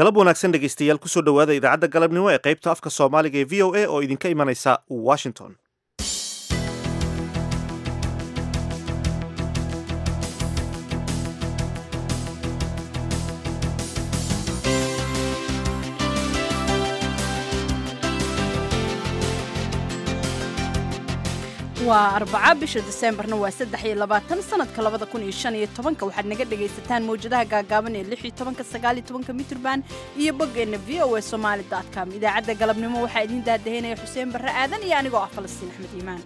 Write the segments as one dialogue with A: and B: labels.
A: galab wanaagsan dhegaystayaal kusoo dhowaada idaacadda galabnimo ee qaybta afka soomaaliga ee v o a oo idinka imanaysa washington
B: waa arbaca bisha diseembarna waa saddex iyo labaatan sanadka labada kun iyo shan iyo tobanka waxaad naga dhagaysataan mawjadaha gaagaaban ee lix iyo tobanka sagaal iyo tobanka mitrban iyo boggeenna v o a somaali dot com idaacadda galabnimo waxaa idiin daadaheynaya xuseen barre aadan iyo anigoo ah falastiin axmed iimaan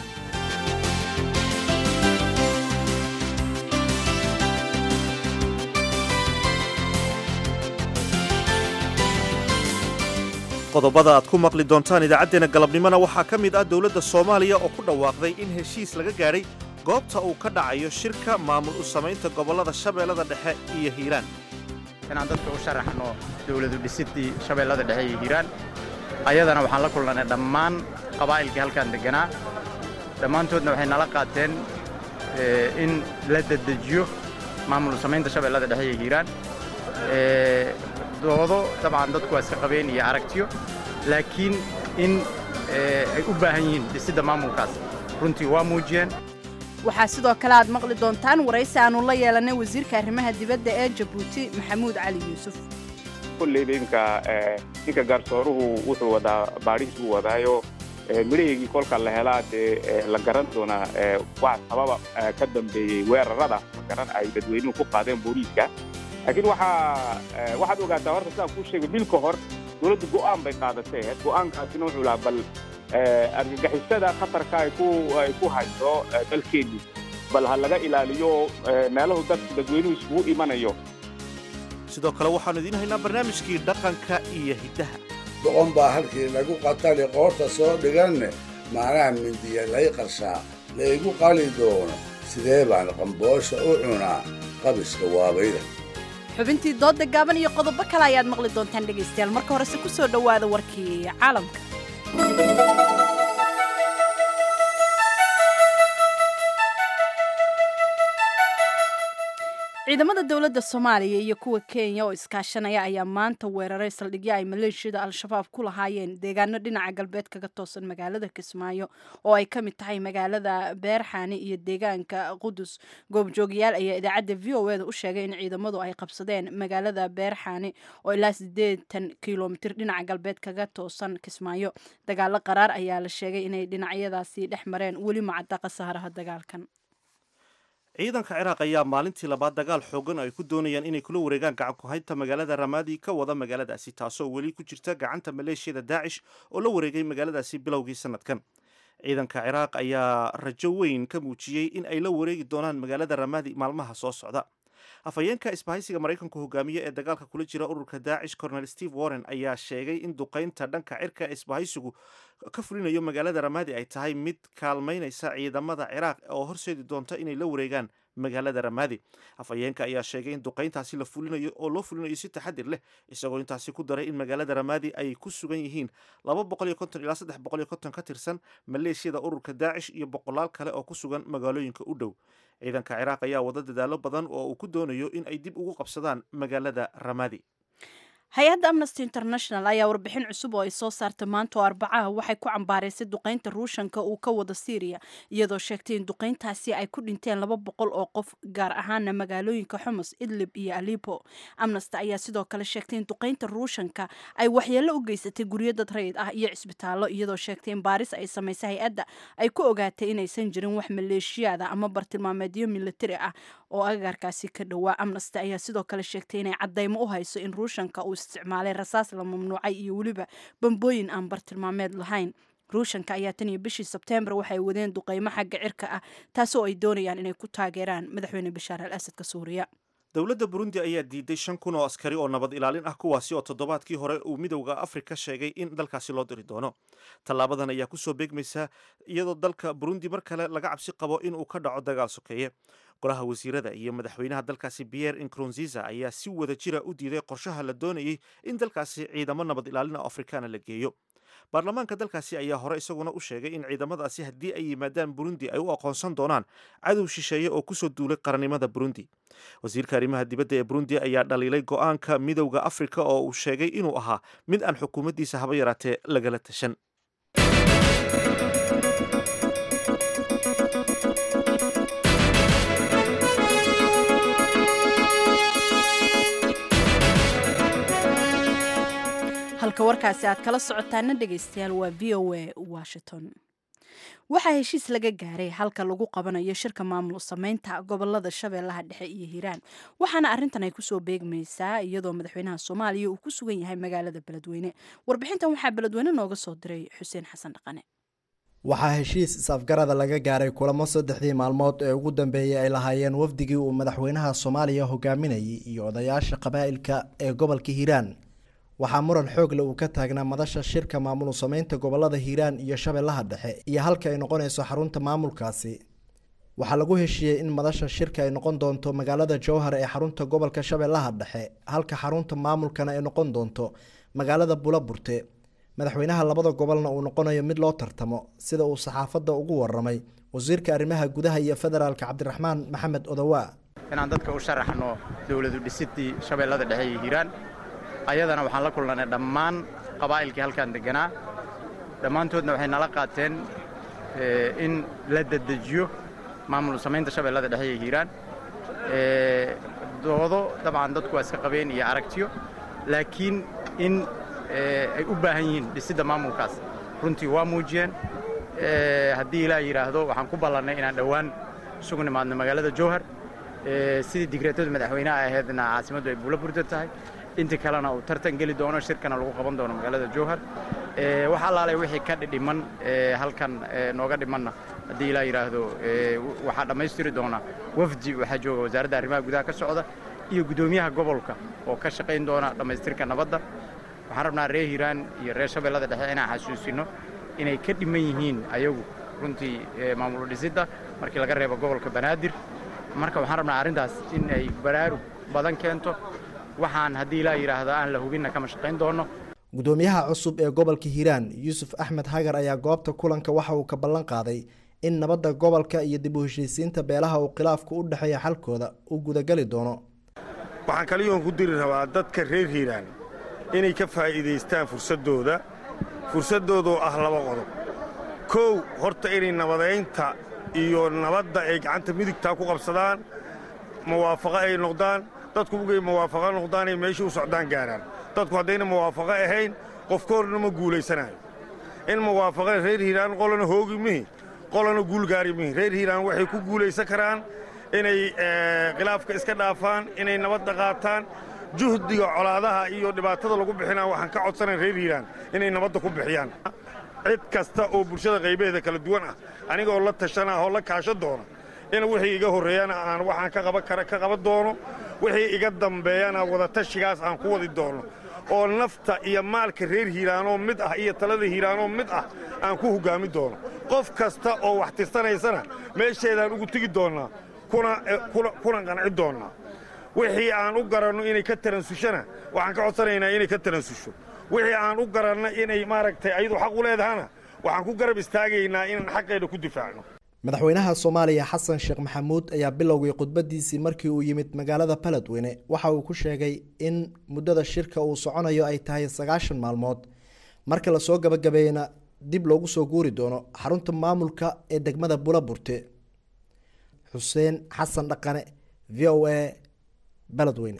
A: qodobada aad ku maqli doontaan idaacaddeenna galabnimona waxaa ka mid ah dowladda soomaaliya oo ku dhawaaqday in heshiis laga gaadhay goobta uu ka dhacayo shirka maamul u samaynta gobollada shabeellada dhexe iyo hiiraan
C: inaan dadka u sharaxno dowladu dhisidii shabeellada dhexe iyo hiiraan ayadana waxaan la kulnanay dhammaan qabaa'ilkii halkaan degganaa dhammaantoodna waxay nala qaateen in la dedejiyo maamul u samaynta shabeellada dhexe iyo hiiraan doodo dabcan dadku waa iska qabeen iyo aragtiyo laakiin in ay u baahan yihiin dhisidda maamulkaas runtii waa muujiyeen
B: waxaa sidoo kale aad maqli doontaan waraysi aannu la yeelanay wasiirka arrimaha dibadda ee jabuuti maxamuud cali yuusuf
D: kolleyba iminka ninka garsooruhu wuxuu wadaa baadhihiis buu wadaayo midhaheygii kolka la helaa dee la garan doonaa wax sababa ka dambeeyey weerarada magaran ay dadweynuhu ku qaadeen booliiska laakiin waxaa waxaad ogaataa horta sidaan kuu sheegay bil ka hor dowladdu go'aan bay qaadatay go'aankaasina wuxuu lahaa bal argagixisada khatarka ay ku ay ku hayso dalkeennii bal ha laga ilaaliyo meelahu dadku dadweynuhu isugu imanayo
A: sidoo kale waxaannu idiin haynaa barnaamijkii dhaqanka iyo hiddaha
E: boqon baa halkii lagu qatali qoorta soo dhiganne macnaha mindiya lay qarshaa laygu qali doono sidee baan qamboosha u cunaa qabiska waabayda
B: xubintii doodda gaaban iyo qodobo kale ayaad maqli doontaan dhegaystayaal marka horese ku soo dhowaada warkii caalamka ciidamada dowladda soomaaliya iyo kuwa kenya oo iskaashanaya ayaa maanta weeraray saldhigyo ay maleeshiyada al-shabaab ku lahaayeen deegaano dhinaca galbeed kaga toosan magaalada kismaayo oo ay ka mid tahay magaalada beerxaani iyo deegaanka qudus goobjoogayaal ayaa idaacadda v o eda u sheegay in ciidamadu ay qabsadeen magaalada beerxaani oo ilaa siddeetan kilomitir dhinaca galbeed kaga toosan kismaayo dagaalo qaraar ayaa la sheegay inay dhinacyadaasi dhex mareen weli macadda khasaaraha dagaalkan
A: ciidanka ciraaq ayaa maalintii labaad dagaal xoogan ay ku doonayaan inay kula wareegaan gacan ku-haynta magaalada ramaadi ka wada magaaladaasi taasoo weli ku jirta gacanta maleeshiyada daacish oo la wareegay magaaladaasi bilowgii sanadkan ciidanka ciraaq ayaa rajo weyn ka muujiyey in ay la wareegi doonaan magaalada ramaadi maalmaha soo socda afhayeenka isbahaysiga maraykanku hogaamiye ee dagaalka kula jira ururka daacish cornel steve warren ayaa sheegay in duqaynta dhanka cirka ee isbahaysigu ka fulinayo magaalada ramaadi ay tahay mid kaalmaynaysa ciidamada ciraaq oo horseedi doonta inay la wareegaan magaalada ramaadi afhayeenka ayaa sheegay in duqayntaasi la fulinayo oo loo fulinayo si taxadir leh isagoo intaasi ku daray in magaalada ramaadi ay ku sugan yihiin laba boqol iyo konton ilaa saddex boqol iyo konton ka tirsan maleeshiyada ururka daacish iyo boqolaal kale oo ku sugan magaalooyinka u dhow ciidanka ciraaq ayaa wada dadaalo badan oo uu ku doonayo in ay dib ugu qabsadaan magaalada ramaadi
B: hay-adda amnesty international ayaa warbixin cusub oo ay soo saartay maanta oo arbacaha waxay ku cambaaraysay duqaynta ruushanka uu ka wado syriya iyadoo sheegtay in duqayntaasi ay ku dhinteen laba boqol oo qof gaar ahaana magaalooyinka xumus idlib iyo alipo amnesty ayaa sidoo kale sheegtay in duqaynta ruushanka ay waxyeello u geysatay guryo dad rayid ah iyo cisbitaallo iyadoo sheegtay in baaris ay samaysay hay-adda ay ku ogaatay inaysan jirin wax maleeshiyaada ama bartilmaameedyo militari ah oo agagaarkaasi ka dhowaa amnesty ayaa sidoo kale sheegtay inay caddaymo u hayso in ruushanka uu isticmaalay rasaas la mamnuucay iyo weliba bambooyin aan bartilmaameed lahayn ruushanka ayaa tan iyo bishii sebteembar waxay wadeen duqaymo xagga cirka ah taasoo ay doonayaan inay ku taageeraan madaxweyne bashaar al asadka suuriya
A: dowladda burundi ayaa diiday shan kun oo askari oo nabad ilaalin ah kuwaasi oo toddobaadkii hore uu midowda afrika sheegay in dalkaasi loo diri doono tallaabadan ayaa kusoo beegmaysa iyadoo dalka burundi mar kale laga cabsi qabo inuu ka dhaco dagaal sokeeye golaha wasiirada iyo madaxweynaha dalkaasi pierre inkrunziza ayaa si wada jira u diiday qorshaha la doonayey in dalkaasi ciidamo nabad ilaalin oo afrikaana la geeyo baarlamaanka dalkaasi ayaa hore isaguna u sheegay in ciidamadaasi haddii ay yimaadaan burundi ay u aqoonsan doonaan cadow shisheeye oo kusoo duulay qarannimada burundi wasiirka arrimaha dibadda ee burundi ayaa dhaliilay go-aanka midowda afrika oo uu sheegay inuu ahaa mid aan xukuumaddiisa haba yaraatee lagala tashan
B: halka warkaasi aad kala socotaana dhegaystayaal waa v o a washington waxaa heshiis laga gaaray halka lagu qabanayo shirka maamul sameynta gobolada shabeellaha dhexe iyo hiiraan waxaana arrintan ay kusoo beegmaysaa iyadoo madaxweynaha soomaaliya uu ku sugan yahay magaalada beledweyne warbixintan waxaa beledweyne nooga soo diray xuseen xasan dhaqane
F: waxaa heshiis is-afgarada laga gaaray kulamo saddexdii maalmood ee ugu dambeeyey ay lahaayeen wafdigii uu madaxweynaha soomaaliya hogaaminayay iyo odayaasha qabaa'ilka ee gobolka hiiraan waxaa muran xoogle uu ka taagnaa madasha shirka maamul sameynta gobolada hiiraan iyo shabeellaha dhexe iyo halka ay noqonayso xarunta maamulkaasi waxaa lagu heshiiyey in madasha shirka ay noqon doonto magaalada jowhar ee xarunta gobolka shabeellaha dhexe halka xarunta maamulkana ay noqon doonto magaalada bulaburte madaxweynaha labada gobolna uu noqonayo mid loo tartamo sida uu saxaafadda ugu waramay wasiirka arrimaha gudaha iyo federaalka cabdiraxmaan maxamed odowaa
C: inaan dadka u sharaxno dowladu dhisidii shabeellada dhexe iyo hiiraan ayadana waxaan la kulnanay dhammaan qabaa'ilkii halkan deganaa dhammaantoodna waxay nala qaateen in la dedejiyo maamul samaynta shabeellada dhexe iyo hiiraan doodo dabcan dadku waa iska qabeen iyo aragtiyo laakiin in ay u baahan yihiin dhisidda maamulkaas runtii waa muujiyeen haddii ilaa yidhaahdo waxaan ku ballannay inaan dhowaan isugu nimaadno magaalada jowhar sidii digreetada madaxweynaha ahaydna caasimaddu ay buula burda tahay intii kalena uu tartan geli doono shirkana lagu qaban doono magaalada jowhar wax allaalay wixii ka dhiman halkan nooga dhimanna haddii ilaa yidhaahdo waxaa dhammaystiri doona wafdi waxaa jooga wasaaradda arrimaha gudaha ka socda iyo guddoomiyaha gobolka oo ka shaqayn doona dhammaystirka nabadda waxaan rabnaa reer hiiraan iyo reer shabeellada dhexe inaan xasuusino inay ka dhiman yihiin ayagu runtii maamul dhisidda markii laga reebo gobolka banaadir marka waxaan rabnaa arrintaas in ay baraarug badan keento waxaan haddii ilaa yidhaahda aan la hubinna kama shaqayn doono
F: guddoomiyaha cusub ee gobolka hiiraan yuusuf axmed hagar ayaa goobta kulanka waxa uu ka ballan qaaday in nabadda gobolka iyo dib u heshiisiinta beelaha uu khilaafku u dhexeeya xalkooda uu gudagali doono
G: waxaan kaliyoon ku diri rabaa dadka reer hiiraan inay ka faa'iidaystaan fursaddooda fursaddoodoo ah laba qodob kow horta inay nabadaynta iyo nabadda ay gacanta midigtaa ku qabsadaan muwaafaqo ay noqdaan dadku ugay muwaafaqo noqdaanay meeshii u socdaan gaaraan dadku haddayna muwaafaqo ahayn qofka horna ma guulaysanayo in muwaafaqa reer hiiraan qolana hoogi mihi qolana guulgaari mihi reer hiiraan waxay ku guulaysan karaan inay khilaafka iska dhaafaan inay nabadda qaataan juhdiga colaadaha iyo dhibaatada lagu bixinaa waxaan ka codsanayn reer hiiraan inay nabadda ku bixiyaan cid kasta oo bulshada qaybaheeda kala duwan ah anigoo la tashana oo la kaashan doona in wixii iga horreeyana aan waxaan ka qaban kara ka qaban doono wixii iga dambeeyana wadatashigaas aan ku wadi doono oo nafta iyo maalka reer hiiraanoo mid ah iyo talada hiiraanoo mid ah aan ku hoggaami doono qof kasta oo wax tirsanaysana meesheedaan ugu tegi doonnaa kuna qanci doonnaa wixii aan u garanno inay ka taransushana waxaan ka codsanaynaa inay ka taransusho wixii aan u garanno inay maaragtay ayadu xaq u leedahana waxaan ku garab istaagaynaa inaan xaqeeda ku difaacno
F: madaxweynaha soomaaliya xasan sheekh maxamuud ayaa bilowgay khudbadiisii markii uu yimid magaalada baledweyne waxa uu ku sheegay in muddada shirka uu soconayo ay tahay sagaashan maalmood marka lasoo gabagabeeyena dib loogu soo guuri doono xarunta maamulka ee degmada bulaburte xuseen xasan dhaqane v o a baledweyne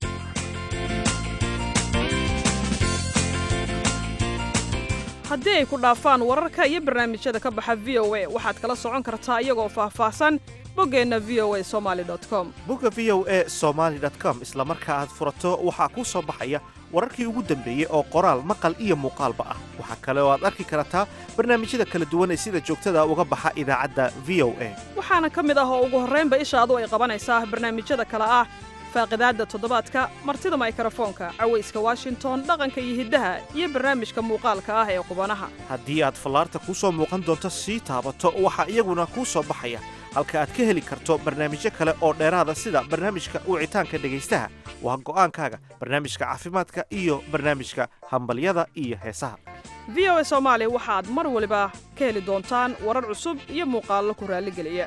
H: haddii ay ku dhaafaan wararka iyo barnaamijyada ka baxa v o a waxaad kala socon kartaa iyagoo faahfaahsan boggeenna v o a somaali com
A: bogga v o a somaali com isla marka aad furato waxaa kuu soo baxaya wararkii ugu dambeeyey oo qoraal maqal iyo muuqaalba ah waxaa kale oo aad arki kartaa barnaamijyada kala duwan ee sida joogtada uga baxa idaacadda v o a
H: waxaana ka mid ah oo ugu horraynba ishaadu ay qabanaysaa barnaamijyada kale ah faaqidaadda toddobaadka martida maykrofoonka cawayska washington dhaqanka iyo hiddaha iyo barnaamijka muuqaalka ah ee qubanaha
A: haddii aad fallaarta kuu soo muuqan doonto sii taabato waxaa iyaguna kuu soo baxaya halka aad ka heli karto barnaamijyo kale oo dheeraada sida barnaamijka wicitaanka dhegaystaha waa go'aankaaga barnaamijka caafimaadka iyo barnaamijka hambalyada iyo heesaha
H: v o a soomaali waxaad mar waliba ka heli doontaan warar cusub iyo muuqaallo ku raalligeliya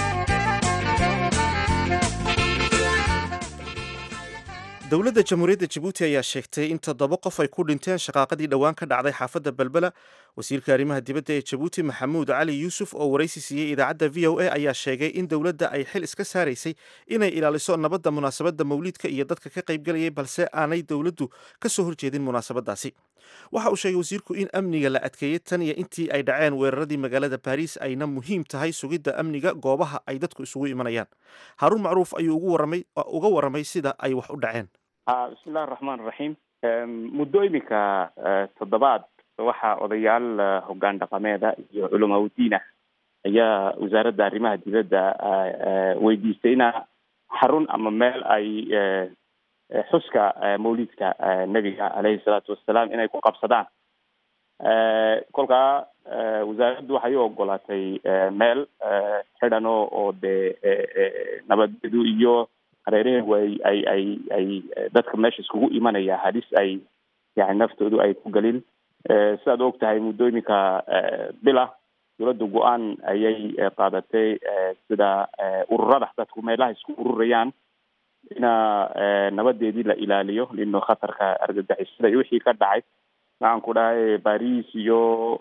A: dowladda jamhuuriyadda jabuuti ayaa sheegtay in toddoba qof ay ku dhinteen shaqaaqadii dhowaan ka dhacday xaafadda belbela wasiirka arrimaha dibadda ee jabuuti maxamuud cali yuusuf oo waraysi siiyey idaacadda v o a ayaa sheegay in dowladda ay xil iska saaraysay inay ilaaliso nabadda munaasabadda mawliidka iyo dadka ka qaybgelayay balse aanay dowladdu ka soo horjeedin munaasabadaasi waxa uu sheegay wasiirku in amniga la adkeeyey tan iyo intii ay dhaceen weeraradii magaalada baariis ayna muhiim tahay sugidda amniga goobaha ay dadku isugu imanayaan haaruun macruuf ayuu uga warramay sida ay wax u dhaceen
D: bismillahi raxmaan raxiim muddo iminka toddobaad waxaa odayaal hoggaan dhaqameeda iyo culamaudiin ah ayaa wasaaradda arrimaha dibadda weydiistay ina xarun ama meel ay xuska mawlidka nebiga caleyhi salaatu wassalaam inay ku qabsadaan kolkaa wasaaraddu waxay u ogolaatay meel xidhan oo oo dee nabadeedu iyo hareeraheegu ay ay ay ay dadka meesha iskugu imanaya halis ay yani naftoodu ay ku gelin sidaad og tahay muddo iminka bila dowladda go-aan ayay qaadatay sida ururada dadku meelaha isku ururayaan ina nabadeedii la ilaaliyo lino khatarka argagixisada iyo wixii ka dhacay maxaan ku dhahay baris iyo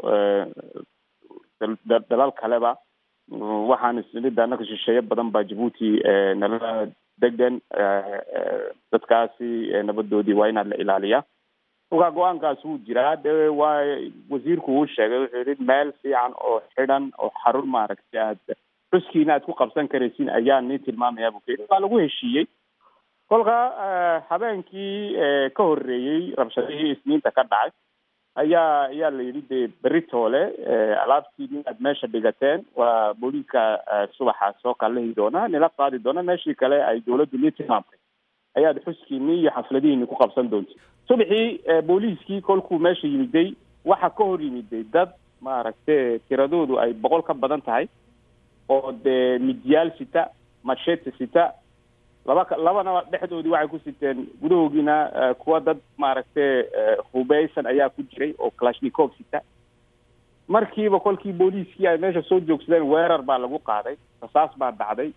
D: dalal kaleba waxaan isnida anaka shisheeye badan baa jabuuti nala degan dadkaasi nabadoodii waa inaad la ilaaliyaa kolkaa go-aankaas wuu jiraa de waa wasiirku uu sheegay wuxuu yihi meel fiican oo xidhan oo xarun maaragtay aad xuskiina aad ku qabsan karaysin ayaa nii tilmaamaya bu kayii waa lagu heshiiyey kolkaa habeenkii ka horreeyey rabshadihii isniinta ka dhacay ayaa ayaa la yidhi de beritoole alaabtiini aad meesha dhigateen waa booliiska subaxa soo kalahi doona nila qaadi doona meeshii kale ay dowladdu nii tilmaamtay ayaad xuskiini iyo xafladihiini ku qabsan doonta subaxii booliiskii kolkuu meesha yimiday waxa ka hor yimiday dad maaragtay tiradoodu ay boqol ka badan tahay oo dee midyaal sita machete sita laba labana dhexdoodii waxay ku siteen gudahoogiina kuwa dad maaragtay hubeysan ayaa ku jiray oo kalashnikov sita markiiba kolkii booliiskii ay meesha soo joogsadeen weerar baa lagu qaaday rasaas baa dhacday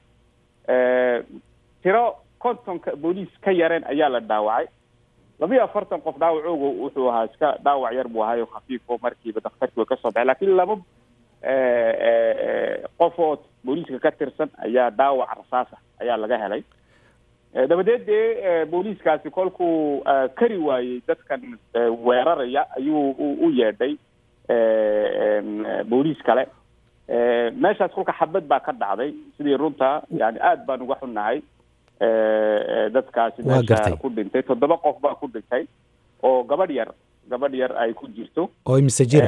D: tiro kontonka booliis ka yareen ayaa la dhaawacay labiyo afartan qof dhaawacooga wuxuu ahaa iska dhaawac yar buu ahaayo khafiifo markiiba daktarkii way kasoo baxay lakin laba qof oo booliiska ka tirsan ayaa dhaawac rasaasa ayaa laga helay dabadeed dee booliiskaasi kolkuu kari waayey dadkan weeraraya ayuu u yeedhay booliis kale meeshaas kolka xabad baa ka dhacday sidii runta yani aad baan uga xunnahay dadkaasi meesha ku dhintay toddoba qof baa ku dhintay oo gabadh yar gabadh yar ay ku jirto
I: oo imise jira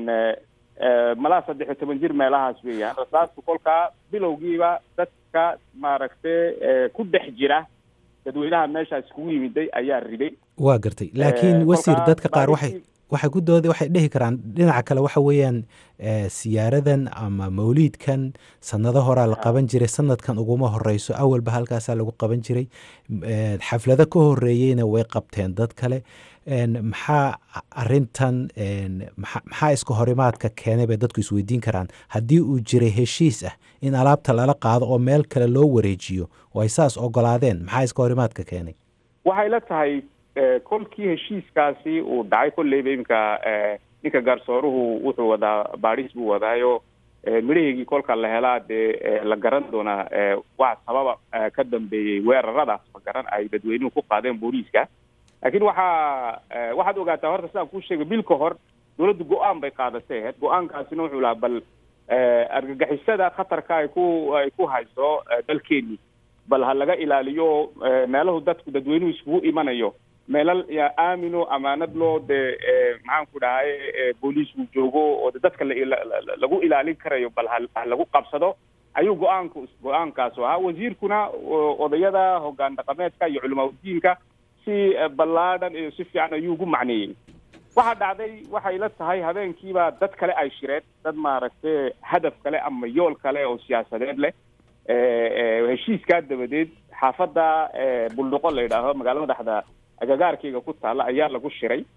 D: malaa saddex iyo toban jir meelahaas weeyaan rasaastu kolkaa bilowgiiba dadka maaragtay ku dhex jira dadweynaha meeshaas iskugu yimiday ayaa riday
I: waa gartay laakiin wasiir dadka qaar waxay waxay ku dooda waxay dhihi karaan dhinaca kale waxa weeyaan siyaaradan ama mawliidkan sanado horaa la qaban jiray sanadkan uguma horeyso awalba halkaasaa lagu qaban jiray xaflado ka horeeyeyna way qabteen dad kale maxaa arintan maxaa iska horimaadka keenay bay dadku isweydiin karaan haddii uu jiray heshiis ah in alaabta lala qaado oo meel kale loo wareejiyo oo ay saas ogolaadeen maxaa iska horimaadka keenay
D: waxay la tahay kolkii heshiiskaasi uu dhacay kolleyba iminka ninka garsooruhu wuxuu wadaa baadhis buu wadaayo midhaheygii kolka la helaa dee la garan doonaa wax sababa ka dambeeyey weeraradaas ma garan ay dadweynuhu ku qaadeen booliiska laakiin waxaa waxaad ogaataa horta sidaan kuu sheegay bil ka hor dowladdu go-aan bay qaadatay ahayd go-aankaasina wuxuu lahaa bal argagixisada khatarka ay ku ay ku hayso dalkeeni bal ha laga ilaaliyo meelahu dadku dadweynuhu iskugu imanayo meelal aamino amaanad loo dee maxaan ku dhahay booliisku joogo oo dadka lagu ilaalin karayo bal ha lagu qabsado ayuu go-aanku go-aankaasu ahaa wasiirkuna odayada hoggaan dhaqameedka iyo culamaudiinka si ballaadhan iyo si fiican ayuu ugu macneeyey waxaa dhacday waxay la tahay habeenkiiba dad kale ay shireen dad maaragtay hadaf kale ama yool kale oo siyaasadeed leh heshiiskaa dabadeed xaafadda buldhuqo la yidhaaho magaalo madaxda agagaarkayga ku taalla ayaa lagu shiray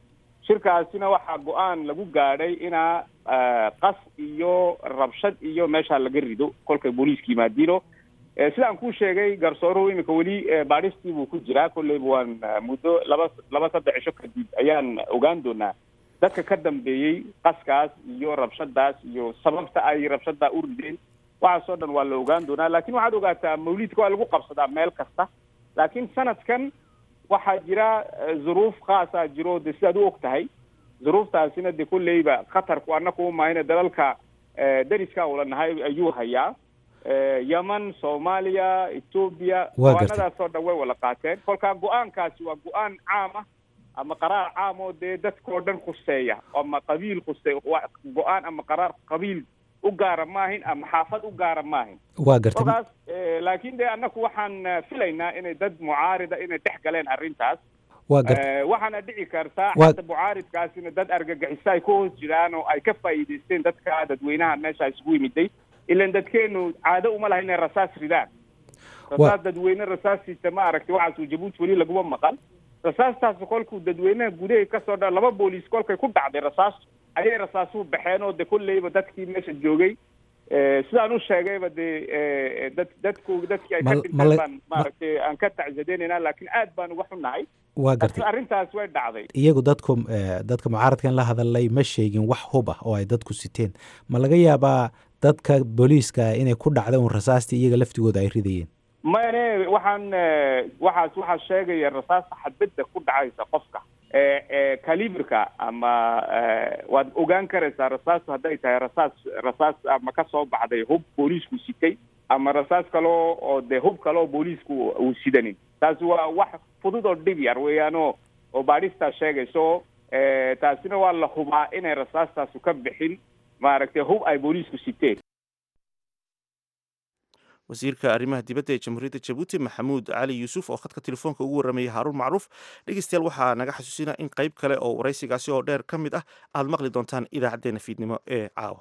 D: shirkaasina waxaa go-aan lagu gaadhay inaa qas iyo rabshad iyo meesha laga rido kolkay booliiska yimaadiino sidaan kuu sheegay garsooruhu iminka weli baadhistii buu ku jiraa kolleyba waan muddo laba laba saddex cisho kadib ayaan ogaan doonaa dadka ka dambeeyey qaskaas iyo rabshadaas iyo sababta ay rabshada u rideen waxaasoo dhan waa la ogaan doonaa laakiin waxaad ogaataa mawliidka waa lagu qabsadaa meel kasta laakiin sanadkan waxaa jira zuruuf khaasaa jiro de sidaad u og tahay zuruuftaasina de kolleyba khatarku annaku umahayna dalalka dariska ula nahay ayuu hayaa yemen soomaaliya etoobiya go-aanadaasoo dhan way wala qaateen kolkaa go-aankaasi waa go-aan caam ah ama qaraar caam oo dee dadkao dhan khuseeya ama qabiil khusey go-aan ama qaraar qabiil u gaara maahin ama xaafad u gaara maahin
I: waa gartay
D: kolkaas laakiin de annaku waxaan filaynaa inay dad mucaarida inay dhex galeen arrintaas
I: waa gartay
D: waxaana dhici kartaa
I: Waa-
D: xata mucaaridkaasina dad argagixiso ay ka hoos jiraan oo ay ka faa'iidaysteen dadka dadweynaha meesha isugu yimiday ilan dadkeenu caado uma laha inay rasaas ridaan rasaas dadweyne rasaasiisa ma aragtay waxaasuu jabuuti weli laguma maqan rasaastaas kolkuu dadweynaha gudaha kasoo dha laba booliis kolkay ku dhacday rasaas ayay rasaasuhu baxeen oo de kolleyba dadkii meesha joogay Eh, sidaan u sheegayba dee eh, dad dadku dadkii ay ka
I: Mal-
D: dhinteen
I: mala-
D: baan maaragtay aan ka tacsadeynayna laakiin aad baan uga xunnahay
I: waa gartay
D: arrintaas way dhacday
I: iyagu dadku eh, dadka mucaaradkan la hadalay ma sheegin wax hub ah oo ay dadku siteen ma laga yaabaa dadka booliiska inay ku dhacda un rasaastii iyaga laftigooda ay ridayeen
D: mane waxaan eh, waxaas waxaa sheegaya rasaasta xadbadda ku dhacaysa qofka Eh, eh, caliberka ama eh, waad ogaan karaysaa rasaastu hadday tahay rasaas rasaas ama ka soo baxday hub booliisku sitay ama rasaas kaloo oo dee hub kale oo booliisku uu sidanin taasi waa wax fudud oo dhib yar weeyaanoo oo baadhistaa sheegayso eh, taasina waa la hubaa inay rasaastaasu ka bixin maaragtay hub ay booliisku siteen
A: wasiirka arrimaha dibadda ee jamhuuriyadda jabuuti maxamuud cali yuusuf oo khadka telefoonka ugu warramayay haaruun macruuf dhegeystayaal waxaa naga xasuusinaa in qayb kale oo waraysigaasi oo dheer ka mid ah aad maqli doontaan idaacaddeenna fiidnimo ee caawa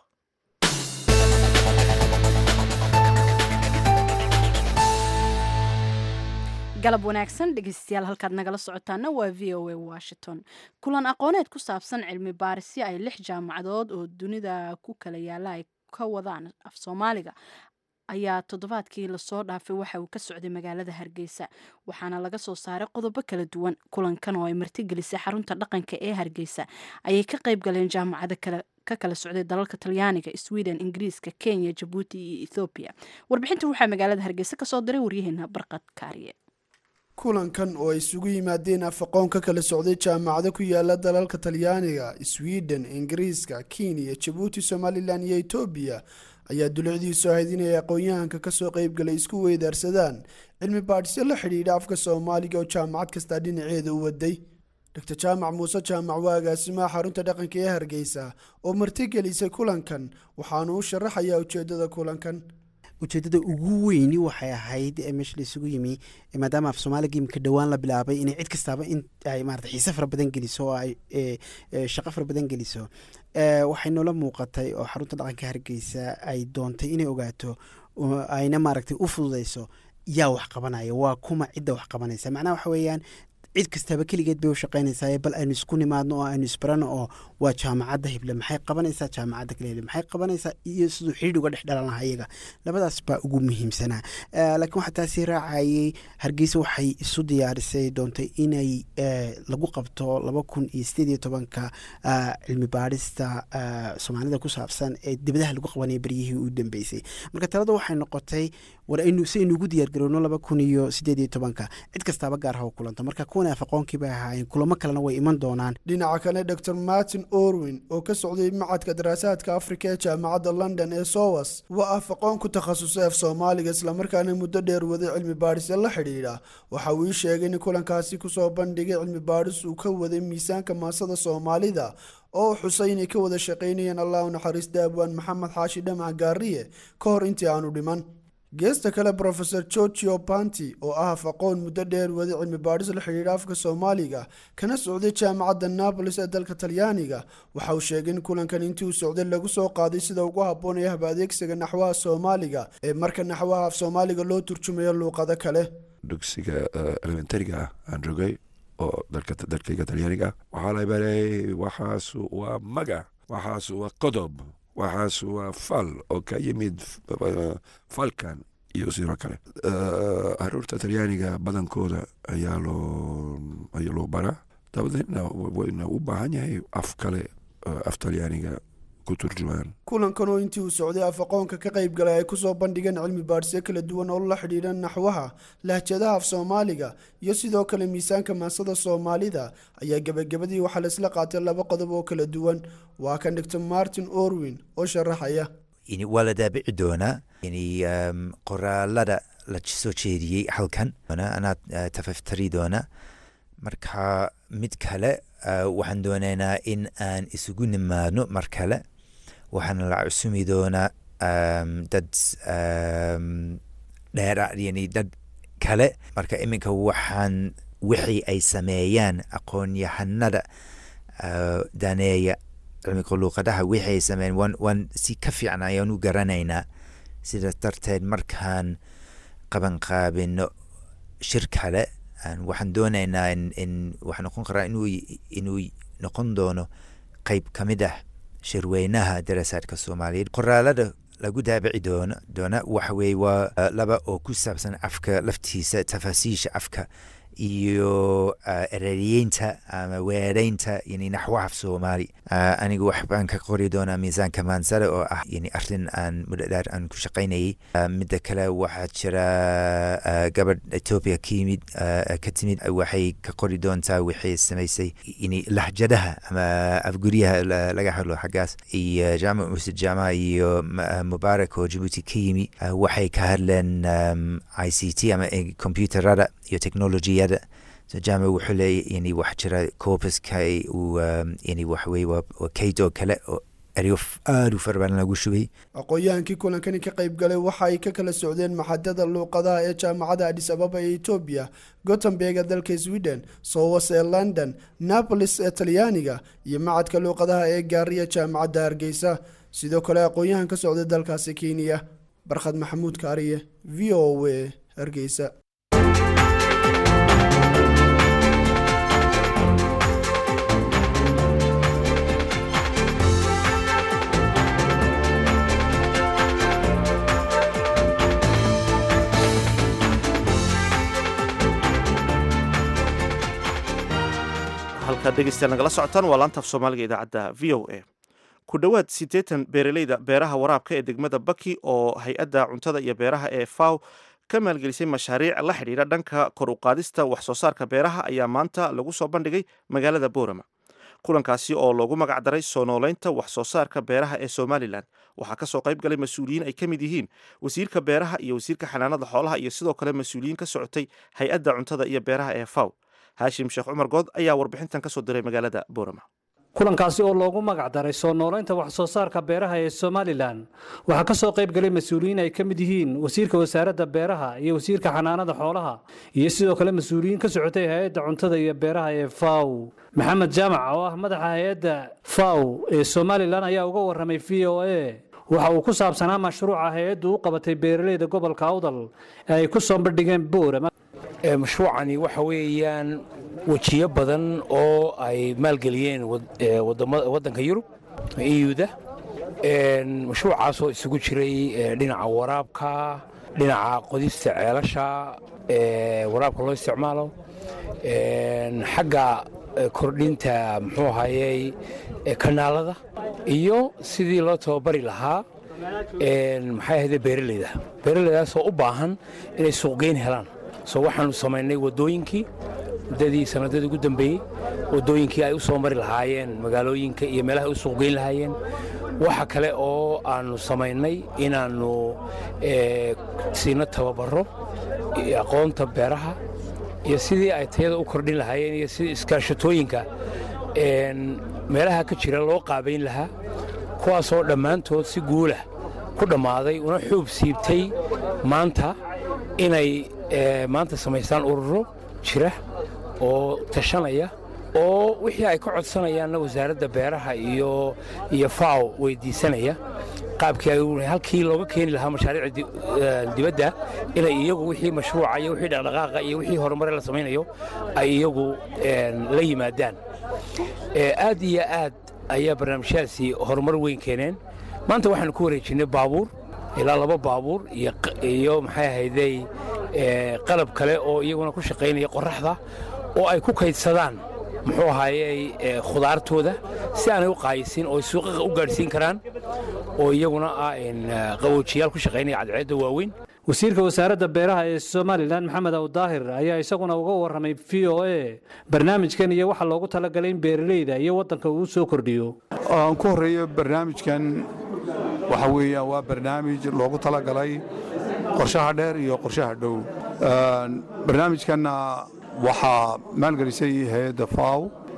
B: galab wanaagsan dhegeystayaal halkaad nagala socotaana waa v o a washington kulan aqooneed ku saabsan cilmi baarisyo ay lix jaamacadood oo dunida ku kala yaala ay ka wadaan af soomaaliga ayaa toddobaadkii lasoo dhaafay waxa uu ka socday magaalada hargeysa waxaana laga soo saaray qodobo kala duwan kulankan oo ay martigelisay xarunta dhaqanka ee hargeysa ayay ka qayb galeen jaamacado kale ka kala socday dalalka talyaaniga sweden ingiriiska kenya jabuuti iyo ethoobiya warbixintan waxaa magaalada hargeysa kasoo diray waryaheena barqad kaariye
J: kulankan oo ay isugu yimaadeen afaqoon ka kala socday jaamacado ku yaala dalalka talyaaniga sweden ingiriiska kenya jabuuti somalilan iyo etoobiya ayaa dulucdiisu ahayd inay aqoon-yahanka kasoo qeybgalay isku weydaarsadaan cilmi baadhisyo la xidhiidha afka soomaaliga oo jaamacad kastaa dhinaceeda u waday dr jaamac muuse jaamac waa agaasimaha xarunta dhaqanka ee hargeysa oo martigelisay kulankan waxaanu u sharaxayaa ujeedada kulankan
K: ujeedada ugu weyni waxay ahayd ee meesha la isugu yimi maadaama af soomaaliga imika dhowaan la bilaabay inay cid kastaaba in ay maarata xiise fara badan geliso oo ay e, e, shaqo fara badan geliso e, waxay noola muuqatay oo xarunta dhaqanka hargeysa ay doontay inay ogaato oo ayna maaragtay u fududeyso yaa wax qabanaya waa kuma cidda wax qabanaysa macnaha waxa weeyaan cid kastaaba keligeed bay u shaqaynaysaa bal aynu isku nimaadno oo aynu isbarano oo waa jaamacadda hible maxay qabanaysaa jaamacadda kale hible maxay qabanaysaa iyo siduu xidhiidh uga dhex dhalan lahaa iyaga labadaas baa ugu muhiimsanaa Eh, laakiin waxaa taasi raacayay hargeysa waxay isu diyaarisay doontay inay eh, lagu qabto laba kun iyo sideed iyo tobanka eh, cilmi baadhista eh, soomaalida ku saabsan ee dibadaha lagu qabanaya beryihii u dambeysay marka talada waxay noqotay war aynu si aynu ugu diyaargarowno laba kun iyo sideed iyo tobanka cid kastaaba gaar ha u kulanto marka kuwana afaqoonkii bay ahaayeen kulamo kalena way iman doonaan
J: dhinaca kale dr martin orwin oo ka socday macadka daraasaadka afrika ee jaamacadda london ee sowas waa afaqoon ku takhasusay af soomaaliga islamarkaana muddo dheer waday cilmi baadhisyo la xidhiidha waxa uu ii sheegay in kulankaasi kusoo bandhigay cilmi baadhis uu ka waday miisaanka maasada soomaalida oo xusay inay ka wada shaqaynayeen allah u naxariista abwaan maxamed xaashi dhamac gaariye ka hor intii aanu dhiman geesta kale brofesor georgio panti oo ah afaqoon muddo dheer waday cilmi baadhis la xidhiidha afka soomaaliga kana socday jaamacadda nabolis ee dalka talyaaniga waxa uu sheegay in kulankan intii uu socday lagu soo qaaday sida ugu habboon ee hab adeegsiga naxwaha soomaaliga ee marka naxwaha af soomaaliga loo turjumayo luuqado kale
L: dugsiga elementariga ah aan joogay oo dalkayga talyaaniga waxaa la baray waxaas waa maga waxaas waa qodob waxaas waa fal oo ka yimid falkan iyo sidoo kale caruurta talyaaniga badankooda ayaa loo ayaa loo baraa dabadeedna wayna u baahan yahay af kale af talyaaniga ku turjumaan
J: kulankan oo intii uu socday af aqoonka ka qayb galay ay kusoo bandhigeen cilmi baadhisyo kala duwan oo la xidhiidha naxwaha lahjadaha af soomaaliga iyo sidoo kale miisaanka maansada soomaalida ayaa gebagabadii waxaa laisla qaatay laba qodob oo kala duwan waa kan dhigto martin orwin oo sharaxaya
M: waa la daabici doonaa qoraalada la soo jeediyey halkan anaad tafaftari doona marka mid kale waxaan doonaynaa in aan isugu nimaadno mar kale waxaana la cusumi doonaa dad dheera yani dad kale marka iminka waxaan wixii ay sameeyaan aqoon-yahanada daneeya cilmiga luuqadaha wixii ay sameeyaan waan waan si ka fiican ayaan u garanaynaa sidaas darteed markaan qabanqaabino shir kale waxaan doonaynaa in waxa noqon karaa inuu inuu noqon doono qeyb ka mid ah shirweynaha darasaadka soomaaliyeed qoraalada lagu daabici doono doona waxa weeye waa laba oo ku saabsan afka laftiisa tafaasiisha afka iyo ereyeynta ama weereynta yani naxwaha af soomaali anigu wax baan ka qori doonaa miisaanka maansada oo ah yani arrin aan muddo dheer aan ku shaqaynayay midda kale waxaa jira gabadh etoobiya ka yimid ka timid waxay ka qori doontaa waxay samaysay yani lahjadaha ama afguryaha laga hadlo xaggaas iyo jaamac musid jaamaca iyo mubaarak oo jabuuti ka yimi waxay ka hadleen i c t ama computerada iyo technology jaamac wuxuu leeya yani wax jira corpuska uu yani wax weye waa kayd oo kale oo eryo aada u fara badan lagu shubay
J: aqoon-yahankii kulankani ka qayb galay waxa ay ka kala socdeen maxadada luuqadaha ee jaamacadda adis ababa ee etoobiya gotemberg ee dalka sweden sowas ee london napolis ee talyaaniga iyo macadka luuqadaha ee gaariya jaamacadda hargeysa sidoo kale aqoon-yahan ka socday dalkaasi kenya barkhad maxamuud kaariye v o a hargeysa
A: halkaad dhegeystayaal nagala socotaan waa laantaaf soomaaliga idaacadda v o a ku dhowaad siddeetan beeraleyda beeraha waraabka ee degmada baki oo hay-adda cuntada iyo beeraha ee faw ka maalgelisay mashaariic la xidhiidha dhanka kor u qaadista wax soo saarka beeraha ayaa maanta lagu soo bandhigay magaalada boorama kulankaasi oo loogu magac daray soo nooleynta wax soo saarka beeraha ee somalilan waxaa kasoo qayb galay mas-uuliyiin ay ka mid yihiin wasiirka beeraha iyo wasiirka xanaanada xoolaha iyo sidoo kale mas-uuliyiin ka socotay hay-adda cuntada iyo beeraha ee faw haashim sheekh cumar good ayaa warbixintan kasoo diray magaalada boorama
N: kulankaasi oo loogu magac daray soo noolaynta wax soo saarka beeraha ee somalilan waxaa ka soo qayb galay mas-uuliyiin ay ka mid yihiin wasiirka wasaaradda beeraha iyo wasiirka xanaanada xoolaha iyo sidoo kale mas-uuliyiin ka socotay hay-adda cuntada iyo beeraha ee faw maxamed jaamac oo ah madaxa hay-adda faw ee somalilan ayaa uga warramay v o a waxa uu ku saabsanaa mashruuca hay-addu u qabatay beeraleyda gobolka awdal ee ay ku soo bandhigeen boorama
O: mashruucani waxa weeyaan wejiyo badan oo ay maalgeliyeen waddanka yurub euda mashruucaasoo isugu jiray dhinaca waraabka dhinaca qodista ceelasha waraabka loo isticmaalo xagga kordhinta muxuu ahayey kanaalada iyo sidii loo tababari lahaa maxay ahayde beeraleyda beeraleydaasoo u baahan inay suuqgeyn helaan soo waxaanu samaynay waddooyinkii muddadii sanadadii ugu dambeeyey waddooyinkii ay u soo mari lahaayeen magaalooyinka iyo meelaha ay u suuqgeyn lahaayeen waxa kale oo aannu samaynay inaannu siino tababaro aqoonta beeraha iyo sidii ay tayada u kordhin lahaayeen iyo sidii iskaashatooyinka meelaha ka jira loo qaabayn lahaa kuwaasoo dhammaantood si guulah ku dhammaaday una xuub siibtay maanta inay maanta samaystaan ururo jira oo tashanaya oo wixii ay ka codsanayaanna wasaaradda beeraha iyo iyo faw weydiisanaya qaabkii ay halkii looga keeni lahaa mashaariicda dibadda inay iyagu wixii mashruuca iyo wixii dhaqdhaqaaqa iyo wixii horumare la samaynayo ay iyagu la yimaadaan aad iyo aad ayaa barnaamijyadaasi horumar weyn keeneen maanta waxaanu ku wareejinnay baabuur ilaa laba baabuur iyo maxay ahaydey qalab kale oo iyaguna ku shaqaynaya qorraxda oo ay ku kaydsadaan muxuu ahaayey khudaartooda si aanay u qaayisin oo suuqa u gaadhsiin karaan oo iyaguna ah qaboojiyaal ku shaqaynaya cadceedda waaweyn
N: wasiirka wasaaradda beeraha ee somalilan maxamed awdaahir ayaa isaguna uga warramay v o a barnaamijkan iyo waxa loogu talagalay in beeralayda iyo waddanka uu soo kordhiyo
P: aan ku horreeyo barnaamijkan waxa weeyaan waa barnaamij loogu talagalay qorshaha dheer iyo qorshaha dhow barnaamijkanna waxaa maalgelisay hay-adda faw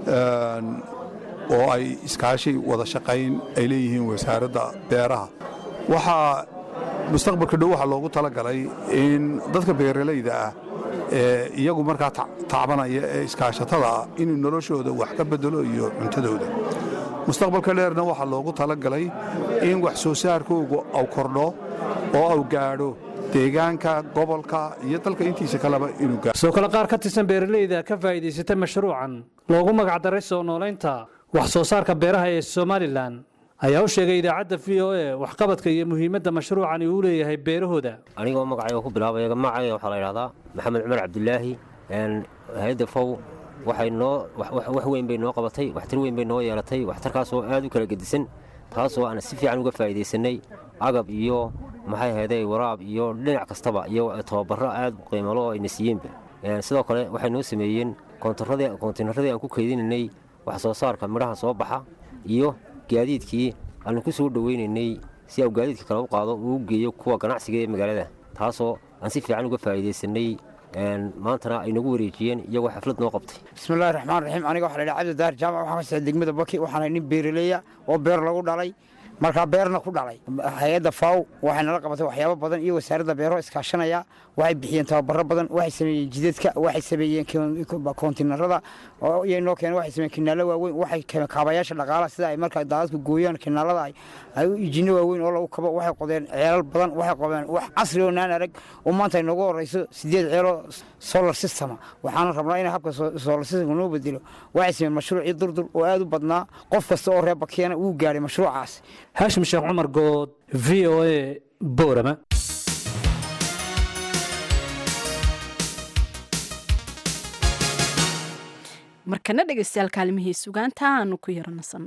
P: oo ay iskaashi wada shaqayn ay leeyihiin wasaaradda beeraha waxaa mustaqbalka dhow waxaa loogu talagalay in dadka beeralayda ah ee iyagu markaa tacbanaya ee iskaashatada ah inuu noloshooda wax ka bedelo iyo cuntadooda mustaqbalka dheerna waxaa loogu talagalay in wax soo saarkoogu au kordho oo au gaadho deegaanka gobolka iyo dalka intiisa kaleba inuu gaadho
N: soo kale qaar ka tirsan beeralayda ka faa'iidaysatay mashruucan loogu magacdaray soo noolaynta wax soo saarka beeraha ee somalilan ayaa u sheegay idaacadda v o a waxqabadka iyo muhiimadda mashruucani uu leeyahay beerahooda
Q: anigoo magacayga ku bilaabaya magacayga waxaa la yidhahdaa maxamed cumar cabdulaahi hay-adda fow waxay noo wax weyn bay noo qabatay waxtar weyn bay noo yeelatay waxtarkaasoo aad u kala gedisan taasoo aan si fiican uga faa'iidaysanay agab iyo maxay ahayday waraab iyo dhinac kastaba iyo tababarro aad qiimalo oo ayna siiyeenba sidoo kale waxay noo sameeyeen koontiinaradii aan ku kaydinaynay wax soo saarka midhaha soo baxa iyo gaadiidkii aanu ku soo dhoweynaynay si au gaadiidka kale u qaado uu geeyo kuwa ganacsiga ee magaalada taasoo aan si fiican uga faa'iidaysanay maantana ay nagu wareejiyeen iyagoo xaflad noo qabtay
R: bismillahi raxmaan raxiim aniga waxaa la yidhaha cabdi daar jaamac waxaan ka socda degmada baki waxaana nin beeraleya oo beer lagu dhalay markaa beerna ku dhalay hay-adda faw waxay nala qabatay waxyaabo badan iyo wasaaradda beero iskaashanaya waxay bixiyeen tababaro badan waxay sameeyeen jidadka waxay sameeyeen koontinarada iyay noo keeneen waxay sameeyeen kinaalo waaweyn waxay keeneen kaabayaasha dhaqaalaha sida ay markaa daadadku gooyaan kinaalada ay u ijinno waaweyn oo lagu kabo waxay qodeen ceelal badan waxay qodeen wax casri oo naan arag oo maanta ay noogu horeyso sideed ceeloo solar systema waxaana rabnaa in habka solar system noo bedelo waxay sameeyeen mashruucii durdur oo aad u badnaa qof kasta oo reer bakiyaana uu gaadhay mashruucaas
N: haashim sheekh cumar good v o a boorama
B: markana dhegaystayaal kaalimihii sugaanta aanu ku yaro nasanno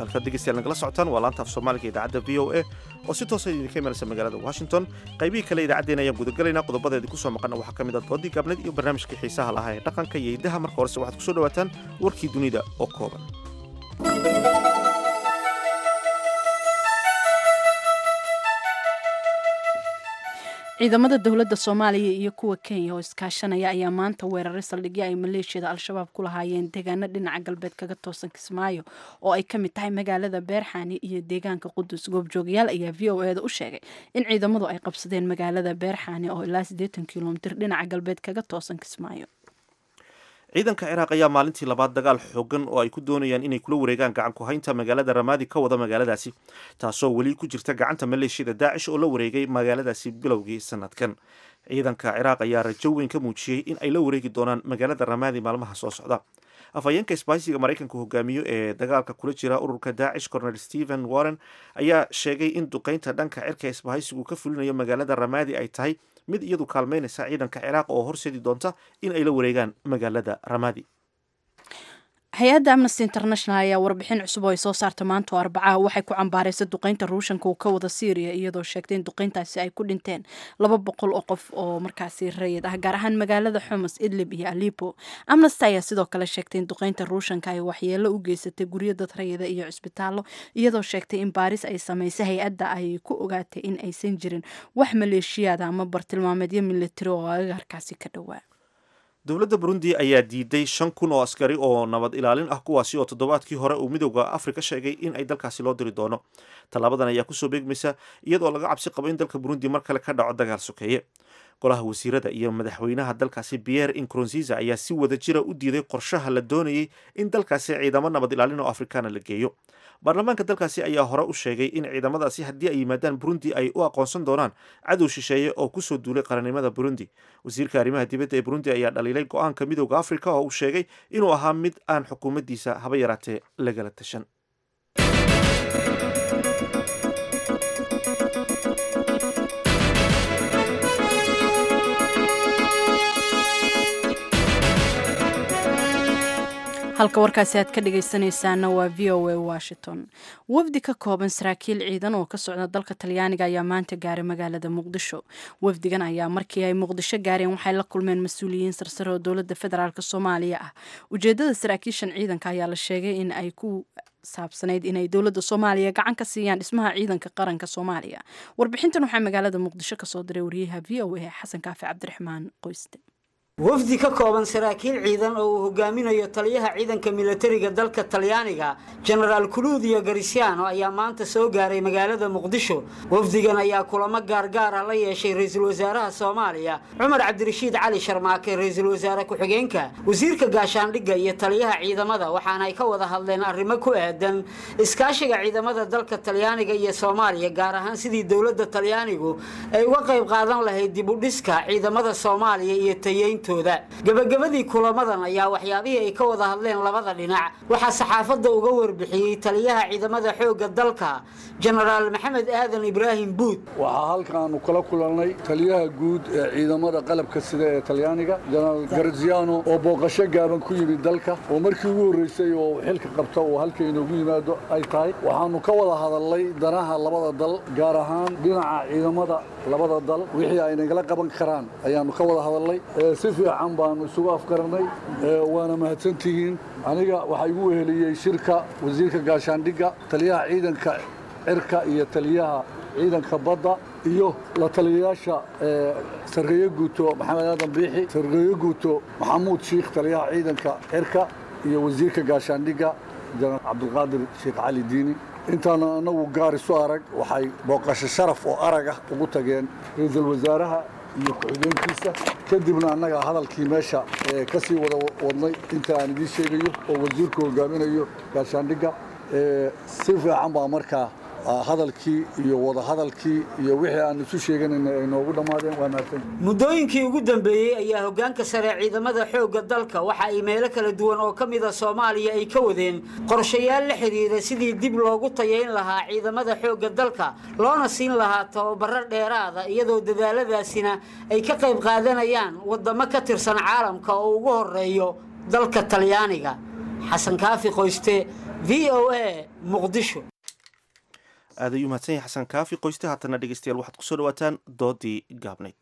A: halkaad dhegeystayaal nagala socotaan waa laanta af soomaaliga idaacadda v o a oo si toosa idinka imanaysa magaalada washington qaybihii kale idaacaddeen ayaan gudagalaynaa qodobadeedii kusoo maqana waxaa ka mid ah doodii gaabneed iyo barnaamijkii xiisaha lahaa ee dhaqanka iyo hiddaha marka horese waxaad kusoo dhawaataan warkii dunida oo kooban
B: ciidamada dowladda soomaaliya iyo kuwa kenya oo iskaashanaya ayaa maanta weeraray saldhigyo ay maleeshiyada al-shabaab ku lahaayeen deegaano dhinaca galbeed kaga toosan kismaayo oo ay ka mid tahay magaalada beerxaani iyo deegaanka qudus goobjoogayaal ayaa v o eda u sheegay in ciidamadu ay qabsadeen magaalada beerxaani oo ilaa siddeetan kilomitir dhinaca galbeed kaga toosan kismaayo
A: ciidanka ciraaq ayaa maalintii labaad dagaal xoogan oo ay ku doonayaan inay kula wareegaan gacan ku haynta magaalada ramaadi ka wada magaaladaasi taasoo weli ku jirta gacanta maleeshiyada daacish oo la wareegay magaaladaasi bilowgii sanadkan ciidanka ciraaq ayaa rajo weyn ka muujiyey in ay la wareegi doonaan magaalada ramaadi maalmaha soo socda afhayeenka isbaahisiga maraykanka hogaamiyo ee dagaalka kula jira ururka daacish cornel stephen warren ayaa sheegay in duqeynta dhanka cirka isbaahisigu ka fulinayo magaalada ramaadi ay tahay mid iyadu kaalmeynaysa ciidanka ciraaq oo horseedi doonta in ay la wareegaan magaalada ramaadi
B: hay-adda amnesty international ayaa warbixin cusub oo ay soo saarta maanta oo arbacaha waxay ku cambaaraysa duqeynta ruushanka uu ka wada syriya iyadoo sheegtay in duqeyntaasi ay ku dhinteen laba boqol oo qof oo markaasi rayid ah gaar ahaan magaalada xumus idlib iyo alipo amnesty ayaa sidoo kale sheegtay in duqeynta ruushanka ay waxyeelo u geysatay guryo dad rayida iyo cisbitaallo iyadoo sheegtay in baaris ay samaysay hay-adda ay ku ogaatay in aysan jirin wax maleeshiyaada ama bartilmaameedyo militari oo agaarkaasi ka dhowaa
A: dowladda burundi ayaa diiday shan kun oo askari oo nabad ilaalin ah kuwaasi oo toddobaadkii hore uu midowda afrika sheegay in ay dalkaasi loo diri doono tallaabadan ayaa kusoo beegmaysa iyadoo laga cabsi qabo in dalka burundi mar kale ka dhaco dagaal sokeeye golaha wasiirada iyo madaxweynaha dalkaasi pierre incoronziza ayaa si wada jira u diiday qorshaha la doonayay in dalkaasi ciidamo nabad ilaalin oo afrikaana la geeyo baarlamaanka dalkaasi ayaa hore u sheegay in ciidamadaasi haddii ay yimaadaan burundi ay u aqoonsan doonaan cadow shisheeye oo kusoo duulay qarannimada burundi wasiirka arrimaha dibadda ee burundi ayaa dhaliilay go-aanka midowda afrika oo uu sheegay inuu ahaa mid aan xukuumaddiisa haba yaraatee lagala tashan
B: halka warkaasi aad ka dhagaysanaysaana waa v o a washington wafdi ka kooban saraakiil ciidan oo ka socda dalka talyaaniga ayaa maanta gaaray magaalada muqdisho wafdigan ayaa markii ay muqdisho gaareen waxay la kulmeen mas-uuliyiin sarsare oo dowladda federaalk soomaaliya ah ujeedada saraakiishan ciidanka ayaa la sheegay in ay ku saabsanayd inay dowladda soomaaliya gacan ka siiyaan dhismaha ciidanka qaranka soomaaliya warbixintan waxaa magaalada muqdisho kasoo diray wariyaha v o a xasan kaafi cabdiraxmaan qoyste
S: wafdi ka kooban saraakiil ciidan oo uu hogaaminayo taliyaha ciidanka milatariga dalka talyaaniga jenaraal kuluudiyo garisiano ayaa maanta soo gaaray magaalada muqdisho wafdigan ayaa kulamo gaargaar ah la yeeshay ra-iisul wasaaraha soomaaliya cumar cabdirashiid cali sharmaake ra-iisul wasaare ku-xigeenka wasiirka gaashaandhigga iyo taliyaha ciidamada waxaana ay ka wada hadleen arrimo ku aadan iskaashiga ciidamada dalka talyaaniga iyo soomaaliya gaar ahaan sidii dowladda talyaanigu ay uga qayb qaadan lahayd dib u dhiska ciidamada soomaaliya iyo tayeyn gabagabadii kulamadan ayaa waxyaabihii ay ka wada hadleen labada dhinac waxaa saxaafadda uga warbixiyey taliyaha ciidamada xoogga dalka jenaraal maxamed aadan ibraahim buud
T: waxaa halkaanu kala kulannay taliyaha guud ee ciidamada qalabka sida ee talyaaniga jenaraal garziano oo booqasho gaaban ku yimid dalka oo markii ugu horreysay oo xilka qabta oo halka inoogu yimaado ay tahay waxaanu ka wada hadalnay danaha labada dal gaar ahaan dhinaca ciidamada labada dal wixii ay nagala qaban karaan ayaanu ka wada hadalnay si fiican baanu isugu afgarannay waana mahadsantihiin aniga waxaa igu weheliyey shirka wasiirka gaashaandhigga taliyaha ciidanka cirka iyo taliyaha ciidanka badda iyo la taliyayaasha sarreeye guuto maxamed aadan biixi sarreeye guuto maxamuud shiikh taliyaha ciidanka cirka iyo wasiirka gaashaandhigga jenaraal cabdulqaadir sheekh cali diini intaana anagu gaar isu arag waxay booqasho sharaf oo arag ah ugu tageen ra-iisul wasaaraha iyo ku-xigeenkiisa kadibna annaga hadalkii meesha ka sii wada wadnay inta aan idiin sheegayo oo wasiirku hogaaminayo gaashaandhigga si fiican baa markaa hadalkii iyo wadahadalkii iyo wixii aan isu sheeganayna ay noogu dhammaadeen waa mahadsan
S: muddooyinkii ugu dambeeyey ayaa hoggaanka sare ciidamada xoogga dalka waxa ay meelo kala duwan oo ka mid a soomaaliya ay ka wadeen qorshayaal la xidhiira sidii dib loogu tayayn lahaa ciidamada xoogga dalka loona siin lahaa tababaro dheeraada iyadoo dadaaladaasina ay ka qayb qaadanayaan waddamo ka tirsan caalamka oo ugu horeeyo dalka talyaaniga xasan kaafi qoyste v o a muqdisho
A: aad ayuu mahadsan yahay xasan kaafi qoysta haatana dhegeystayaal waxaad kusoo dhawaataan doodii gaabnayd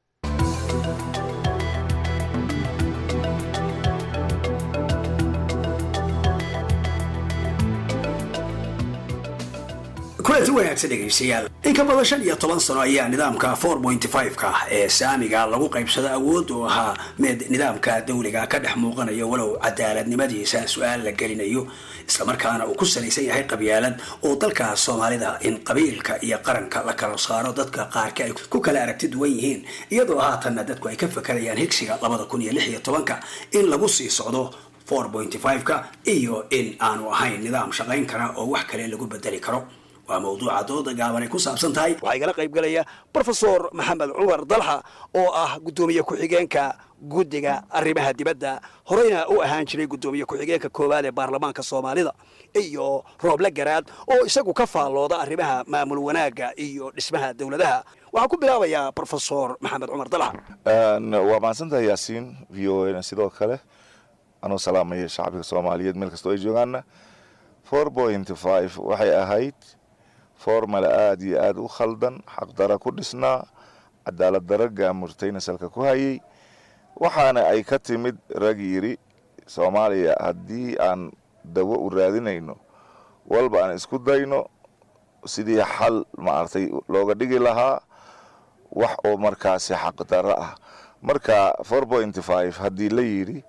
U: kulanti wanaagsan dhegaystayaal in ka badan shan iyo toban sano ayaa nidaamka four point five-ka ee saamiga lagu qaybsada awood uu ahaa mid nidaamka dawliga ka dhex muuqanayo walow cadaaladnimadiisa su-aal la gelinayo islamarkaana uu ku salaysan yahay qabyaalad oo dalka soomaalida in qabiilka iyo qaranka la kala saaro dadka qaarka ay ku kala aragti duwan yihiin iyadoo haatanna dadku ay ka fakarayaan higsiga labada kun iyo lix iyo tobanka in lagu sii socdo four point five-ka iyo in aanu ahayn nidaam shaqayn kara oo wax kale lagu bedeli karo waa mawduuca dooda gaaban ay ku saabsan tahay waxaa igala qayb galaya brofesor maxamed cumar dalxa oo ah guddoomiye ku-xigeenka guddiga arrimaha dibadda horeyna u ahaan jiray guddoomiye ku-xigeenka koowaad ee baarlamaanka soomaalida iyo rooble garaad oo isagu ka faallooda arrimaha maamul wanaagga iyo dhismaha dowladaha waxaan ku bilaabayaa brofesor maxamed cumar dalxa
V: waa mahadsantahay yaasiin v o na sidoo kale anuu salaamaya shacbiga soomaaliyeed meel kastoo ay joogaanna four point five waxay ahayd formala aada iyo aada u khaldan xaqdara ku dhisnaa cadaalad dara gaamurtayna salka ku hayay waxaana ay ka timid rag yidhi soomaaliya haddii aan dawo u raadinayno walba aan isku dayno sidii xal maaragtay looga dhigi lahaa wax oo markaasi xaqdaro ah marka four point five haddii la yidhi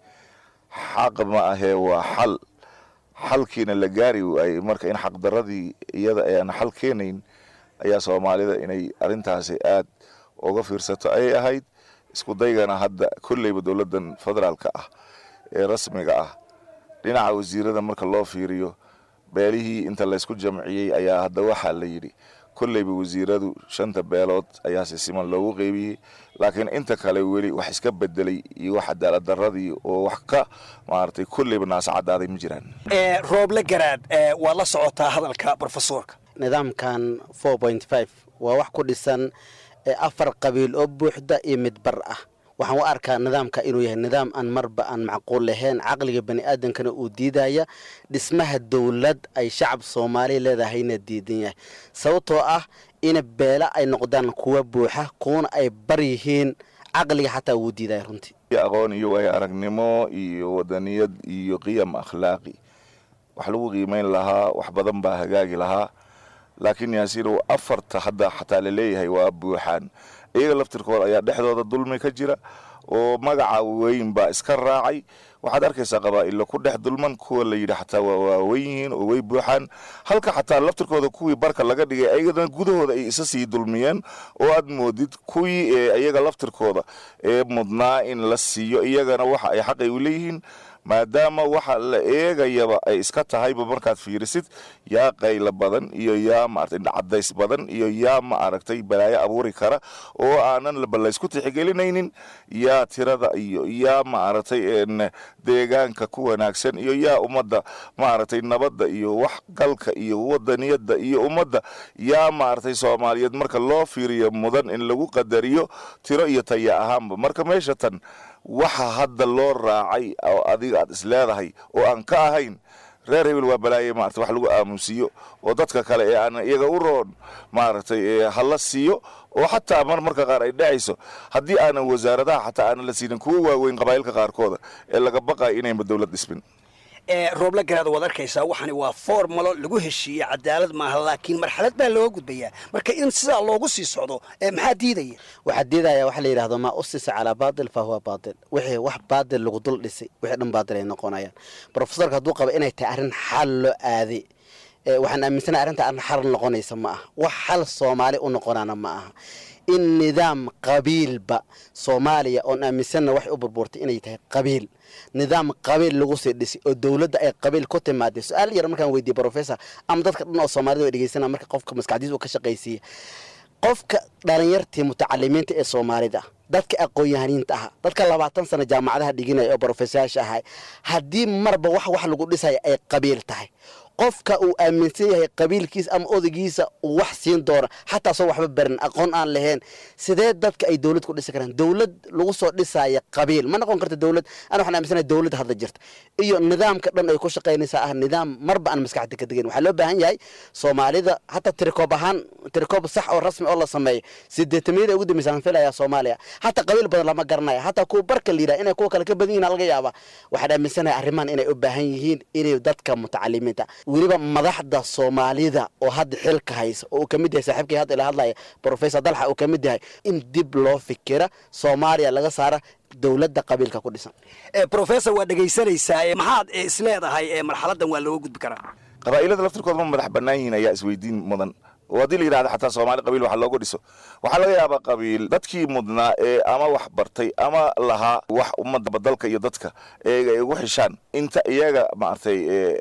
V: xaq ma ahee waa xal xalkiina la gaari waayey marka in xaqdaradii iyada aan xal keenayn ayaa soomaalida inay arintaasi aad uga fiirsato ayay ahayd isku daygana hadda kolleyba dowladan federaalka ah ee rasmiga ah dhinaca wasiirada marka loo fiiriyo beelihii inta laysku jamciyey ayaa hadda waxaa la yidhi kolleyba wasiiradu shanta beelood ayaa si siman loogu qeybiyey laakiin inta kale weli wax iska bedelay iyo wax cadaalad daradii oo wax ka maaragtay kolleyba naasa cadaaday ma jiraan
U: rooble garaad waa la socotaa hadalka brofesorka
K: nidaamkan four point five waa wax ku dhisan afar qabiil oo buuxda iyo mid bar ah waxaan u arkaa nidaamka inuu yahay nidaam aan marba aan macquul lahayn caqliga bani aadamkana uu diidaya dhismaha dowlad ay shacab soomaaliya leedahayna diidan yahay sababtoo ah ina beela ay noqdaan kuwa buuxa kuwana ay bar yihiin caqliga xataa wuu diidaya runtii
V: aqoon iyo waayo aragnimo iyo wadaniyad iyo qiyam akhlaaqi wax lagu qiimeyn lahaa wax badan baa hagaagi lahaa laakiin yaasiinow afarta hadda xataa laleeyahay waa buuxaan iyaga laftirkooda ayaa dhexdooda dulmi ka jira oo magaca weyn baa iska raacay waxaad arkaysaa qabaa'ilo ku dhex dulman kuwa la yidhi xataa waa waaweyn yihiin oo way buuxaan halka xataa laftirkooda kuwii barka laga dhigay ayagana gudahooda ay isa sii dulmiyeen oo aad moodid kuwii ee iyaga laftirkooda ee mudnaa in la siiyo iyagana waxa ay xaqay u leeyihiin maadaama waxa la eegayaba ay iska tahayba markaad fiirisid yaa qayla badan iyo yaa maaragtay cadays badan iyo yaa ma aragtay balaayo abuuri kara oo aanan balaysku tixigelinaynin yaa tirada iyo yaa maaragtay deegaanka ku wanaagsan iyo yaa ummadda maaragtay nabadda iyo wax galka iyo wadaniyadda iyo ummadda yaa maaragtay soomaaliyeed marka loo fiiriyo mudan in lagu qadariyo tiro iyo taya ahaanba marka meesha tan waxa hadda loo raacay oo adiga aad isleedahay oo aan ka ahayn reer hebel waa balaaye maarata wax lagu aamusiiyo oo dadka kale ee aan iyaga u roon maaragtay hala siiyo oo xataa mar marka qaar ay dhacayso haddii aanan wasaaradaha xataa aanan la siinin kuwa waaweyn qabaa'ilka qaarkooda ee laga baqayo inayba dowlad dhismin
U: rooble garaad waad arkaysaa waxani waa formalo lagu heshiiyey cadaalad maaha laakiin marxalad baa looga gudbayaa marka in sidaa loogu sii socdo maxaa diidaya
K: waxaa diidaya waxa la yidhahdo maa usisa calaa baatil fa huwa baatil wixii wax baatil lagu dul dhisay wixii dhan baatil ay noqonayaan brofesorka hadduu qaba inay tahay arrin xal loo aaday waxaan aaminsanahay arrinta arrin xal noqonaysa ma aha wax xal soomaali u noqonaana ma aha in nidaam qabiilba soomaaliya oon aaminsanna waxay u burbuurtay inay tahay qabiil nidaam qabiil lagu sii dhisay oo dowladda ay qabiil ku timaadeen su-aal yar markaan weydiiyey professor ama dadka dhan oo soomaalida way dhegeysana marka qofka maskaxdiisa uu ka shaqaysiiya qofka dhalinyartii mutacalimiinta ee soomaalida dadka aqoon-yahaniinta aha dadka labaatan sano jaamacadaha dhiginaya oo brofesayaasha ahay haddii marba wax wax lagu dhisaya ay qabiil tahay
C: qofka uu aaminsan yahay qabiilkiisa ama odaygiisa uu wax siin doono xataa soo waxba barin aqoon aan lahayn sidee dadka ay dowlad ku dhisi karaan dowlad lagu soo dhisaya qabiil ma noqon karta dowlad ana waxaan aaminsanahay dowlad hadda jirta iyo nidaamka dhan ay ku shaqaynaysaa ah nidaam marba aan maskaxda ka degayn waxaa loo baahan yahay soomaalida hataa tirikoob ahaan tirikoob sax oo rasmi oo la sameeyo sideetamiyada ugu dambaysa aan filayaa soomaaliya hataa qabiil badan lama garanaya hataa kuwa barka la yidhaha inay kuwa kale ka badan yihin laga yaaba waxaan aaminsanahay arrimahan inay u baahan yihiin inay dadka mutacalimiinta weliba madaxda soomaalida oo hadda xilka haysa oo uu ka mid yahay saaxiibkii hadda ila hadlaya professor dalxa uu ka mid yahay in dib loo fikira soomaaliya laga saara dowladda qabiilka ku dhisan
U: professor waa dhegaysanaysaa maxaad isleedahay marxaladan waa looga gudbi karaa
V: qabaa'ilada laftirkooda ma madax bannaan yihiin ayaa isweydiin mudan oo haddii la yidhahda xataa soomaali qabiil waxa looga dhiso waxaa laga yaabaa qabiil dadkii mudnaa ee ama wax bartay ama lahaa wax ummadda badalka iyo dadka ee ay ugu xishaan inta iyaga maaragtay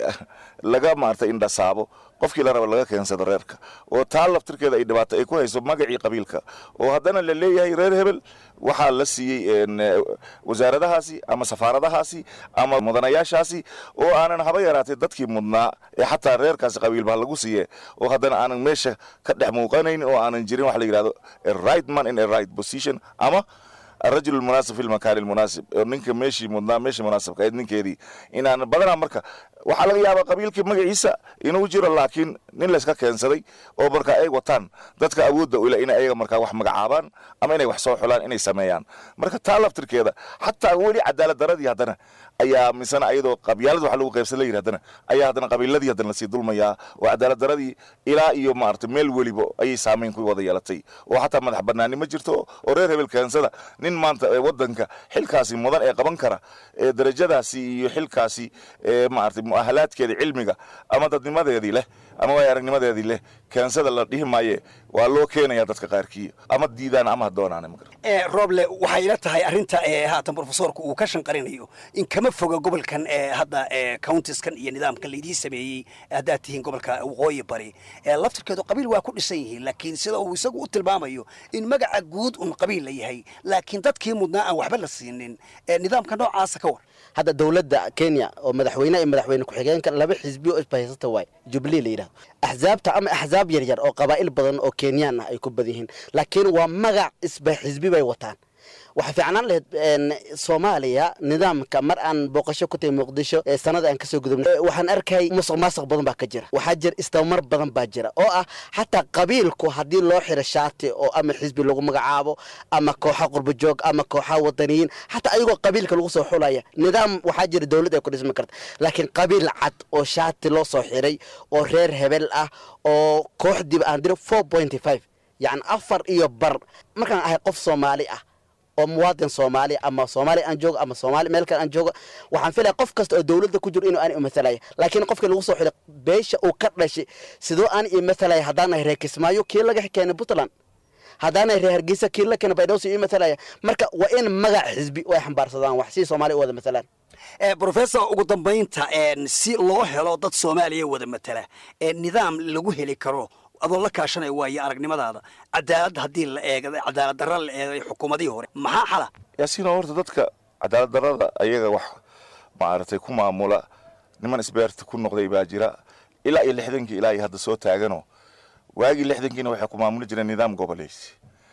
V: laga maaragtay indhasaabo qofkii la raba laga keensado reerka oo taa laftirkeeda ay dhibaato ay ku hayso magacii qabiilka oo haddana la leeyahay reer hebel waxaa la siiyey wasaaradahaasi ama safaaradahaasi ama mudanayaashaasi oo aanan haba yaraatay dadkii mudnaa ee xataa reerkaasi qabiilba lagu siiye oo haddana aanan meesha ka dhex muuqanayn oo aanan jirin waxa la yidhahdo a right man in a right position ama الرجل المناسب في المكان المناسب ninka meeshii mudnaa meeshii munaasabka ahayd ninkeedii inaan badanaa marka waxaa laga yaabaa qabiilkii magaciisa inuu jiro laakiin nin layska keensaday oo marka ay wataan dadka awoodda ule in ayaga markaa wax magacaabaan ama inay wax soo xulaan inay sameeyaan marka taa laftirkeeda xataa weli cadaalad daradii haddana ayaa misana ayadoo qabyaalad wax lagu qaybsan la yidhi haddana ayaa haddana qabiiladii haddana lasii dulmayaa oo cadaalad daradii ilaa iyo maaragtay meel weliba ayay saamayn ku wada yeelatay oo xataa madax bannaani ma jirto oo reer hebel keensada nin maanta ee waddanka xilkaasi mudan ee qaban kara ee darajadaasi iyo xilkaasi ee maaragtay mu'ahalaadkeeda cilmiga ama dadnimadeedii leh ama waay aragnimadeedii leh keensada la dhihi maaye waa loo keenaya dadka qaarkii ama diidaan ama ha doonaan
U: roble waxay ila tahay arrinta haatan profesorku uu ka shanqarinayo in kama foga gobolkan hadda countieskan iyo nidaamka laydii sameeyey haddaad tihiin gobolka waqooyi bari laftirkeedu qabiil waa ku dhisan yihiin laakiin sida uu isagu u tilmaamayo in magaca guud un qabiil la yahay laakiin dadkii mudnaa aan waxba la siinin nidaamka noocaasa ka war
C: hadda dowladda kenya oo madaxweyne iyo madaxweyne ku-xigeenka laba xisbi oo isbahaysata waay jubilee la yidhahdo axzaabta ama axzaab yaryar oo qabaa'il badan oo kenyaan ah ay ku badan yihiin laakiin waa magac isba xisbi bay wataan waxaa fiicnaan lahayd soomaaliya nidaamka mar aan booqasho ku tahay muqdisho ee sanada aan kasoo gudubnay waxaan arkay musuq maasuq badan baa ka jira waxaa jira istamar badan baa jira oo ah xataa qabiilku haddii loo xiro shaati oo ama xisbi lagu magacaabo ama kooxa qurbajoog ama kooxa wadaniyiin xataa ayagoo qabiilka lagu soo xulaya nidaam waxaa jira dowlad ay ku dhismi karta laakiin qabiil cad oo shaati loo soo xiray oo reer hebel ah oo kooxdiiba aan diro four pointy five yacni afar iyo bar markaan ahay qof soomaali ah oo muwaadin soomaali ama soomaali aan joogo ama soomaali meel kale aan joogo waxaan filaya qof kasta oo dowladda ku jiro inuu aan imathalaya laakiin qofkii lagu soo xilay beesha uu ka dhashay sidoo aan imathalaya haddaanahay reer kismaayo kii laga keenay puntland haddaanahay reer hargeysa kii la keenay baydhowsi imathalaya marka waa in magac xisbi oo ay xambaarsadaan wax si soomaali u wada matalaan
U: professor ugu dambaynta si loo helo dad soomaaliya wada matala nidaam lagu heli karo adoo la kaashanaya waayo aragnimadaada cadaalad haddii la eega cadaalad darra la eegay xukuumadihii hore maxaa xala
V: yaasiino horta dadka cadaalad darrada ayaga wax maaragtay ku maamula niman isbeerta ku noqday baa jira ilaa iyo lixdankii ilaa iyo hadda soo taagano waagii lixdankiina waxay ku maamuli jireen nidaam goboleysi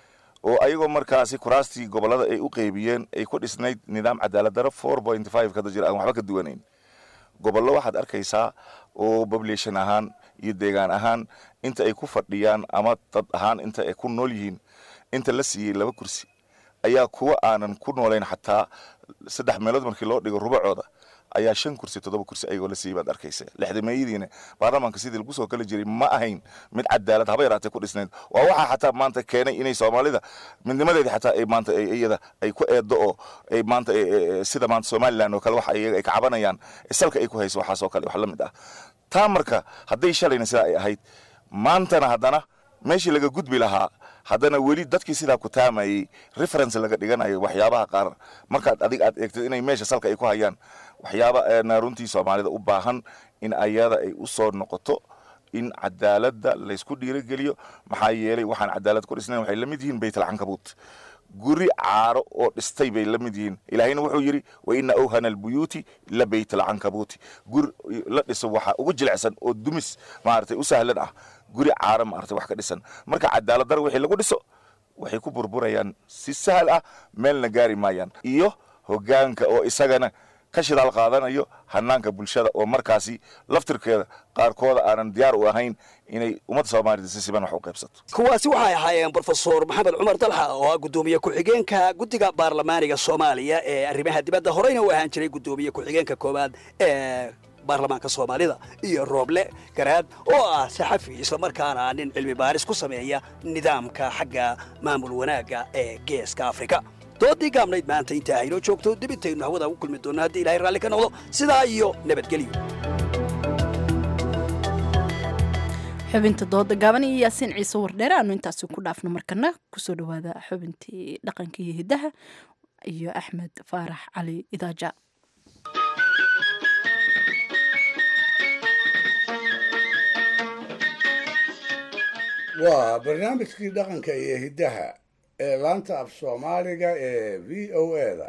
V: oo ayagoo markaasi kuraastii gobolada ay u qeybiyeen ay ku dhisnayd nidaam cadaalad darro four point five kada jira aan waxba ka duwanayn gobollo waxaad arkaysaa oo population ahaan iyo deegaan ahaan inta ay ku fadhiyaan ama dad ahaan inta ay ku nool yihiin inta la siiyey laba kursi ayaa kuwa aanan ku noolayn xataa saddex meelood markii loo dhigo rubacooda ayaa shan kursi toddoba kursi ayagoo la siiyey baad arkaysa lixdameeyadiina baarlamaanka sidii lagu soo kala jiray ma ahayn mid cadaalad haba yaraatee ku dhisnayd waa waxaa xataa maanta keenay inay soomaalida midnimadeedii xataa ay maanta iyada ay ku eedo oo ay maanta sida maanta somaliland oo kale waxa iyaga ay ka cabanayaan salka ay ku hayso waxaas oo kale wax la mid ah taa marka hadday shalayna sidaa ay ahayd maantana haddana meeshii laga gudbi lahaa haddana weli dadkii sidaa ku taamayey reference laga dhiganayo waxyaabaha qaar markaad adig aad eegtid inay meesha salka ay ku hayaan waxyaaba na runtii soomaalida u baahan in ayada ay u soo noqoto in cadaaladda laysku dhiirogeliyo maxaa yeelay waxaan cadaalad ku dhisnayn waxay la mid yihiin baytalcankabuut guri caaro oo dhistay bay la mid yihiin ilaahayna wuxuu yidhi wa ina awhana albuyuuti la beyt alcankabuuti guri la dhiso waxaa ugu jilicsan oo dumis maaragtay u sahlan ah guri caaro maaragtay wax ka dhisan marka cadaalad dar wixii lagu dhiso waxay ku burburayaan si sahal ah meelna gaari maayaan iyo hoggaanka oo isagana ka shidaal qaadanayo hanaanka bulshada oo markaasi laftirkeeda qaarkooda aanan diyaar u ahayn inay ummadda soomaalida si siban wax u qaybsato
U: kuwaasi waxay ahaayeen brofesor maxamed cumar dalxa oo ah guddoomiye ku-xigeenka guddiga baarlamaaniga soomaaliya ee arrimaha dibadda horeyna u ahaan jiray guddoomiye ku-xigeenka koowaad ee baarlamaanka soomaalida iyo rooble garaad oo ah saxafi islamarkaana nin cilmi baaris ku sameeya nidaamka xagga maamul wanaagga ee geeska afrika doodii gaabnayd maanta intaa haynoo joogto dibintaynu hawada ugu kulmi doonno haddii ilahay raalli ka noqdo sidaa iyo nabadgelyo
B: xubinta dooda gaaban iyo yaasiin ciise wardheere aanu intaasi ku dhaafno markana kusoo dhawaada xubintii dhaqanka iyo hiddaha iyo axmed faarax cali idaaja
E: waa barnaamijkii dhaqanka iyo hiddaha ee laanta af soomaaliga ee v o eda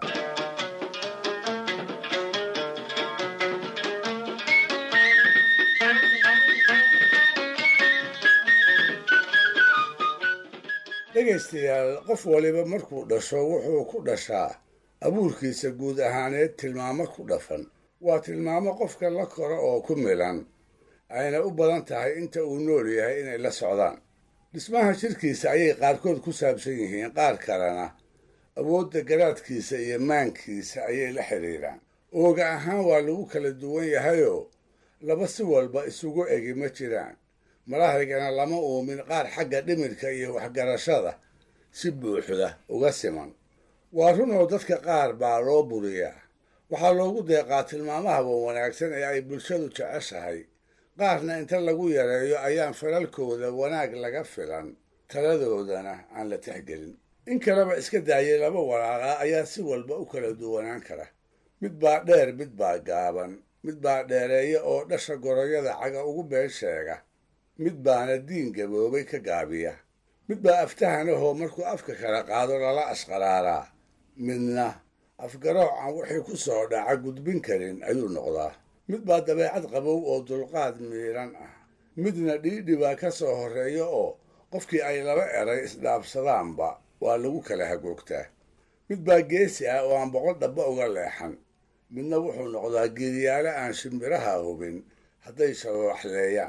E: dhegaystayaal qof waliba markuu dhasho wuxuu ku dhashaa abuurkiisa guud ahaaneed tilmaamo ku dhafan waa tilmaamo qofka la koro oo ku milan ayna u badan tahay inta uu nool yahay inay la socdaan dhismaha jirkiisa ayay qaarkood ku saabsan yihiin qaar kalena awoodda garaadkiisa iyo maankiisa ayay la xidhiidhaan ooga ahaan waa lagu kala duwan yahayoo laba si walba isugu egi ma jiraan malahaygana lama uumin qaar xagga dhimirka iyo waxgarashada si buuxda uga siman waa runoo dadka qaar baa loo buriyaa waxaa loogu deeqaa tilmaamahaba wanaagsan ee ay bulshadu jeceshahay qaarna inta lagu yareeyo ayaan falalkooda wanaag laga filan taladoodana aan la tixgelin in kaleba iska daayay laba walaaqa ayaa si walba u kala duwanaan kara mid baa dheer mid baa gaaban mid baa dheereeya oo dhasha goroyada caga ugu been sheega mid baana diin gaboobay ka gaabiya mid baa aftahanahoo markuu afka kala qaado lala asqaraaraa midna afgarooc aan wixii ku soo dhaca gudbin karin ayuu noqdaa mid baa dabeecad qabow oo dulqaad miiran ah midna dhiidhi baa ka soo horreeya oo qofkii ay laba eray isdhaafsadaanba waa lagu kala hagoogtaa mid baa geesi ah oo aan boqol dhabba uga leexan midna wuxuu noqdaa geediyaale aan shimbiraha hubin hadday shababaxleeyaan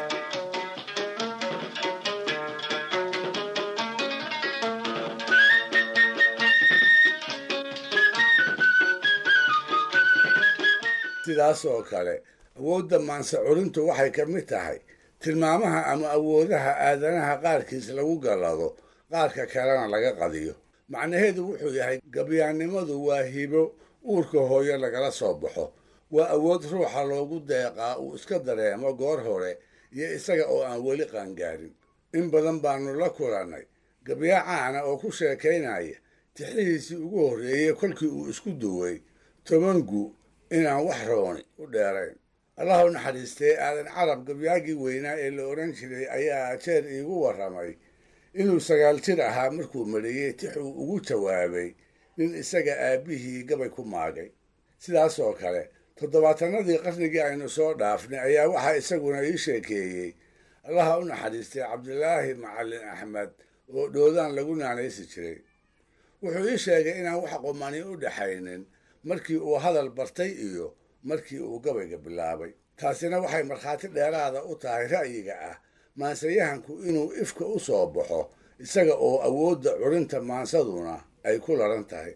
E: sidaas oo kale awoodda maanse culintu waxay ka mid tahay tilmaamaha ama awoodaha aadanaha qaarkiis lagu gallado qaarka kalena laga qadiyo macnaheedu wuxuu yahay gabyaannimadu waa hibo uurka hooyo lagala soo baxo waa awood ruuxa loogu deeqaa uu iska dareemo goor hore iyo isaga oo aan weli qaangaarin in badan baannu la kulannay gabyaa caana oo ku sheekaynaya tixihiisii ugu horreeyey kolkii uu isku duway tobangu inaan wax rooni u dheerayn allah u naxariistee aadan carab gabyaagii weynaa ee la odhan jiray ayaa jeer iigu warramay inuu sagaal jir ahaa markuu mariyey tix uu ugu jawaabay nin isaga aabbihii gabay ku maagay sidaas oo kale toddobaatanadii qarnigii aynu soo dhaafnay ayaa waxaa isaguna ii sheekeeyey allaha u naxariistay cabdilaahi macallin axmed oo dhoodaan lagu naanaysi jiray wuxuu ii sheegay inaan wax qumani u dhaxaynin markii uu hadal bartay iyo markii uu gabayga bilaabay taasina waxay markhaati dheeraada u tahay ra'yiga ah maansayahanku inuu ifka u soo baxo isaga oo awoodda curinta maansaduna ay ku laran tahay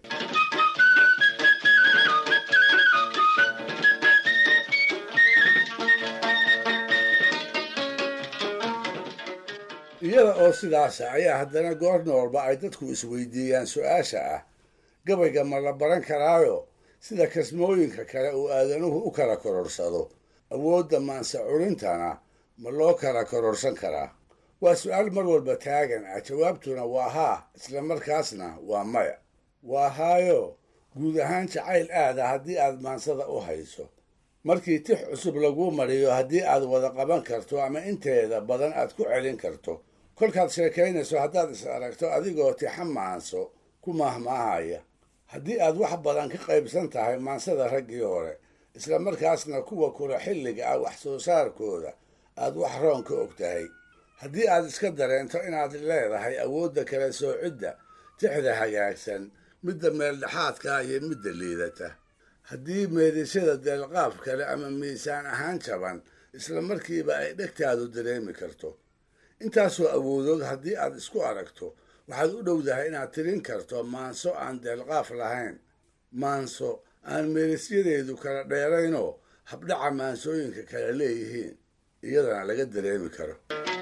E: iyada oo sidaasa ayaa haddana goor noolba ay dadku isweydiiyaan su-aasha ah gabayga ma la baran karaayo sida kasmooyinka kale uu aadanuhu u kala kororsado awoodda maanse curintana ma loo kala kororsan karaa waa su-aal mar walba taagan ah jawaabtuna waa haa isla markaasna waa maya waa haayo guud ahaan jacayl aada haddii aad maansada u hayso markii tix cusub laguu mariyo haddii aad wada qaban karto ama inteeda badan aad ku celin karto kolkaad sheekaynayso haddaad is aragto adigoo tixa maanso ku mahmaahaya haddii aad wax badan ka qaybsan tahay maansada raggii hore isla markaasna kuwa kula xilliga ah wax soo saarkooda aad wax roon ka og tahay haddii aad iska dareento inaad leedahay awoodda kala soocidda tixda hagaagsan midda meeldhexaadka iyo midda liidata haddii meedisyada deelqaaf kale ama miisaan ahaan jaban isla markiiba ay dhegtaadu dareemi karto intaasoo awoodood haddii aad isku aragto waxaad u dhowdahay inaad tirin karto maanso aan deelqaaf lahayn maanso aan meedisyadeedu kala dheeraynoo habdhaca maansooyinka kale leeyihiin iyadana laga dareemi karo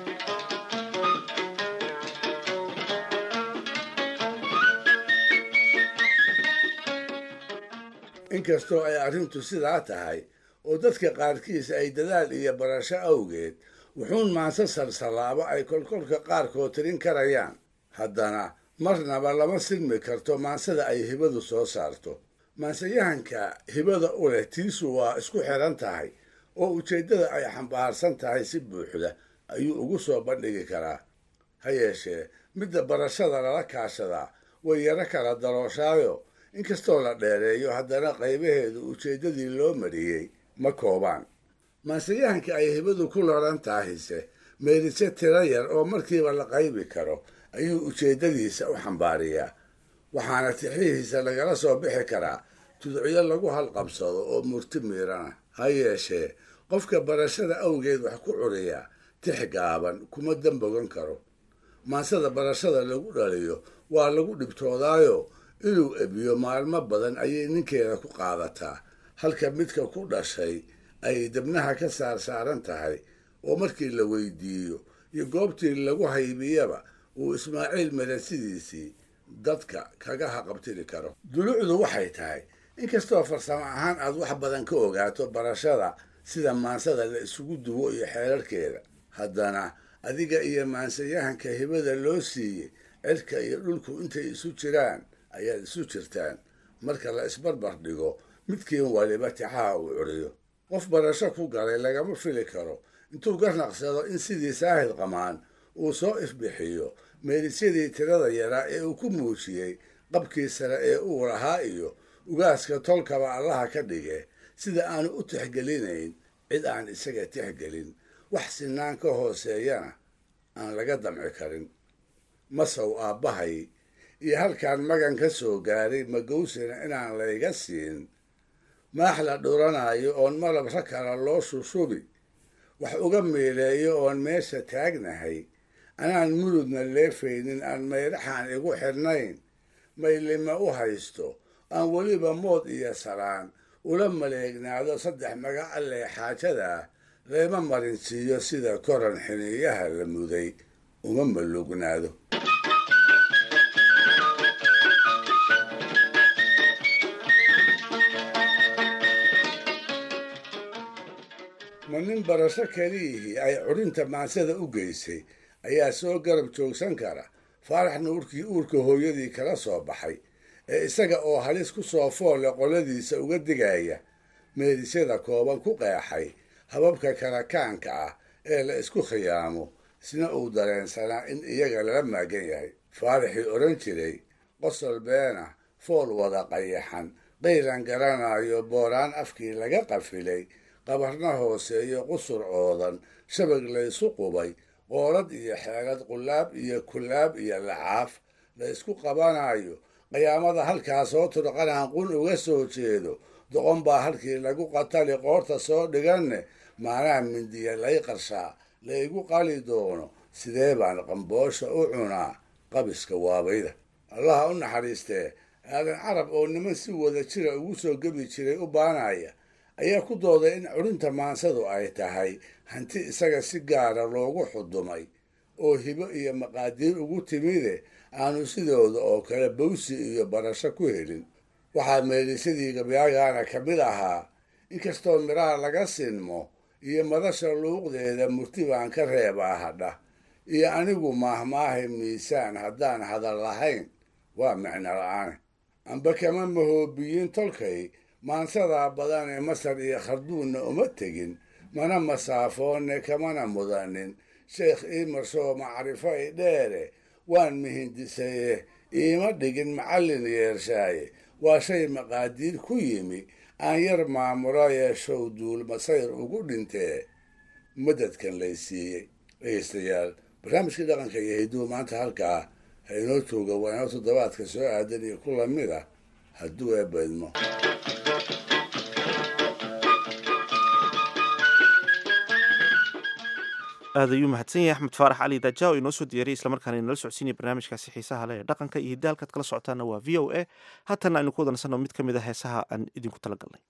E: inkastoo ay arrintu sidaa tahay oo dadka qaarkiis ay dadaal iyo barasho awgeed wuxuun maanso salsalaabo ay kolkolka qaarkood tirin karayaan haddana marnaba lama silmi karto maansada ay hibadu soo saarto maansayahanka hibada u leh tiisu waa isku xiran tahay oo ujeeddada ay xambaarsan tahay si buuxda ayuu ugu soo bandhigi karaa ha yeeshee midda barashada lala kaashadaa way yaro kala darooshaayo inkastoo la dheereeyo haddana qaybaheedu ujeeddadii loo mariyey ma koobaan maansayahanka ay hibadu ku laran tahayse meerise tiro yar oo markiiba la qaybi karo ayuu ujeeddadiisa u xambaariyaa waxaana tixihiisa lagala soo bixi karaa tudciyo lagu halqabsado oo murti miirana ha yeeshee qofka barashada awgeed wax ku curiyaa tix gaaban kuma dambogan karo maansada barashada lagu dhaliyo waa lagu dhibtoodaayo inuu ebiyo maalmo badan ayay ninkeeda ku qaadataa halka midka ku dhashay ay debnaha ka saar saaran tahay oo markii la weydiiyo iyo goobtii lagu haybiyaba uu ismaaciil melasidiisii dadka kaga haqabtiri karo dulucdu waxay tahay inkastoo farsamo ahaan aad wax badan ka ogaato barashada sida maansada la isugu duwo iyo xeerarkeeda haddana adiga iyo maansayahanka hibada loo siiyey cirka iyo dhulku intay isu jiraan ayaad isu jirtaan marka la isbarbar dhigo midkiin waliba tixaha uu curiyo qof barasho ku galay lagama fili karo intuu garnaqsado in sidii saahid qamaan uu soo ifbixiyo meelisyadii tirada yaraa ee uu ku muujiyey qabkii sare ee uu lahaa iyo ugaaska tolkaba allaha ka dhige sida aanu u tixgelinayn cid aan isaga tixgelin wax sinaan ka hooseeyana aan laga damci karin masow aabbahay iyo halkaan magan ka soo gaaray magowsina inaan layga siin maax la dhuranayo oon malabra kala loo shushubi wax uga meeleeyo oon meesha taagnahay anaan murudna leefaynin aan mayraxaan igu xidhnayn maylima u haysto aan weliba mood iyo salaan ula maleegnaado saddex magac allee xaajada ah leema marinsiiyo sida koran xiniiyaha la muday uma malugnaado ma nin barasho keliyihii ay curinta maansada u geysay ayaa soo garab joogsan kara faarax nuurkii uurka hooyadii kala soo baxay ee isaga oo halis ku soo foolle qoladiisa uga digaya meedisyada kooban ku qeexay hababka karakaanka ah ee la isku khiyaamo isna uu dareensanaa in iyaga lala maagan yahay faaraxii odhan jiray qosol beena fool wada qayaxan qaylan garanayo booraan afkii laga qafilay qabarna hooseeyo qusur oodan shabag laysu qubay qoolad iyo xeelad qulaab iyo kulaab iyo lacaaf la isku qabanayo qiyaamada halkaas soo turqanaan qun uga soo jeedo doqon baa halkii lagu qatali qoorta soo dhiganne maanaha mindiya lay qarshaa laygu qali doono sidee baan qamboosha u cunaa qabiska waabayda allaha u naxariistee aadan carab oo niman si wada jira ugu soo gebi jiray u baanaya ayaa ku dooday in curinta maansadu ay tahay hanti isaga si gaara loogu xudumay oo hibo iyo maqaadiir ugu timide aanu sidooda oo kale bawsi iyo barasho ku helin waxaa meelisadii gabyaagaana ka mid ahaa inkastoo midhaha laga sinmo iyo madasha luuqdeeda murti baan ka reebaa hadha iyo anigu maahmaahay miisaan haddaan hadal lahayn waa micno la-aane amba kama mahoobiyin tolkay maansadaa badan ee masar iyo kharduunna uma tegin mana masaafoone kamana mudanin sheekh iimarsoo macrifo i dheere waan mihindisaye iima dhigin macallin yeershaaye waa shay maqaadiir ku yimi aan yar maamula yeeshow duul masayr ugu dhintee madadkan lay siiyey dhegeystayaal barnaamijkii dhaqanka iyo hiduwa maanta halkaa ha inoo jooga waa inoo toddobaadka soo aadan iyo ku lamid ah hadduu eebaydmo
A: aad ayuu mahadsan yahay axmed faarax cali daja oo inoo soo diyaariyay islamarkaana inala socodsiinaya barnaamijkaasi xiisaha leh ee dhaqanka iyo hidaalkaad kala socotaana waa v o a haatana aynu ku wadansanno mid ka mid a heesaha aan idinku talagalnay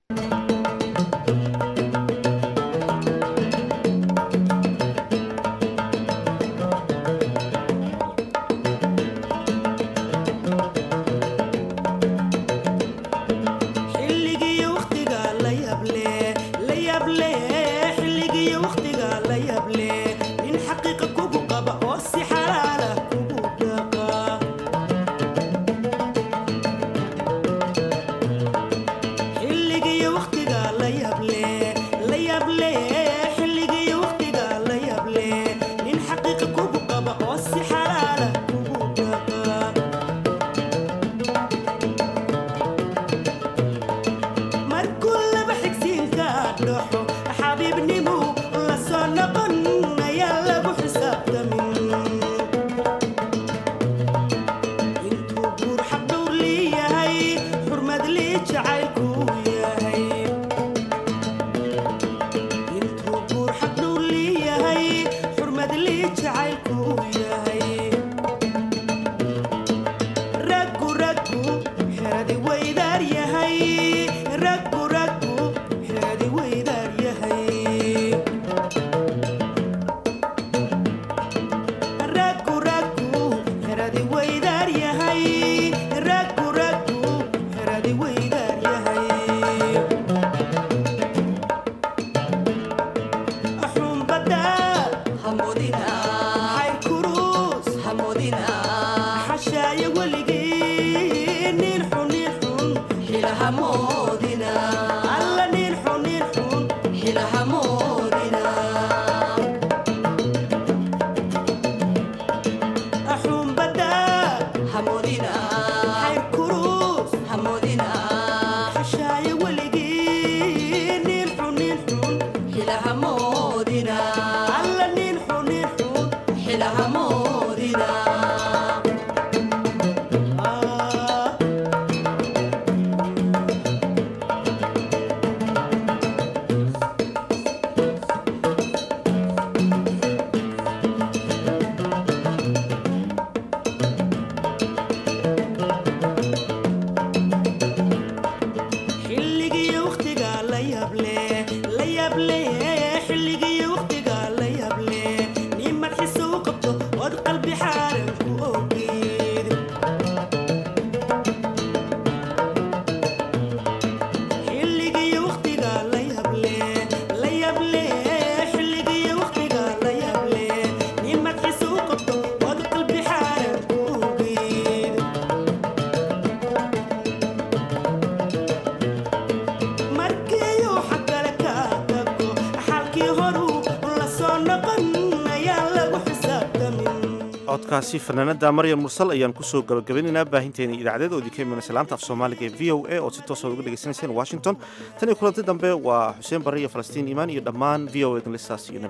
A: codkaasi fanaanada maryam mursal ayaan kusoo gabagabaynaynaa baahinteena idaacadeed oo idinka imanaysa laanta af soomaaliga ee v o a oo si toosa uga dhegaysanayseen washington tan iyo kulanti dambe waa xuseen barre iyo falastiin iimaan iyo dhammaan v o edin listaas iyo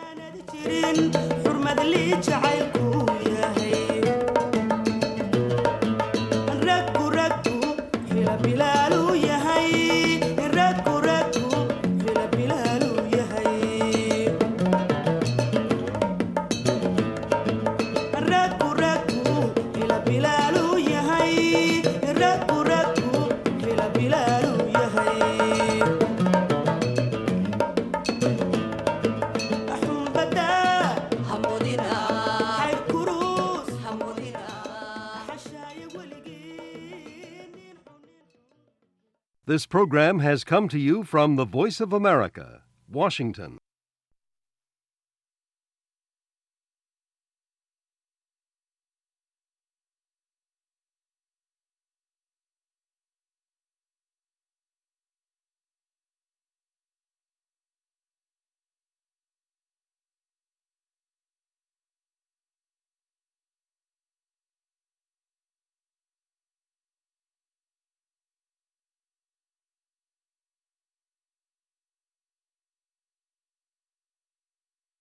A: nabadgelyo
F: This program has come to you from the Voice of America, Washington.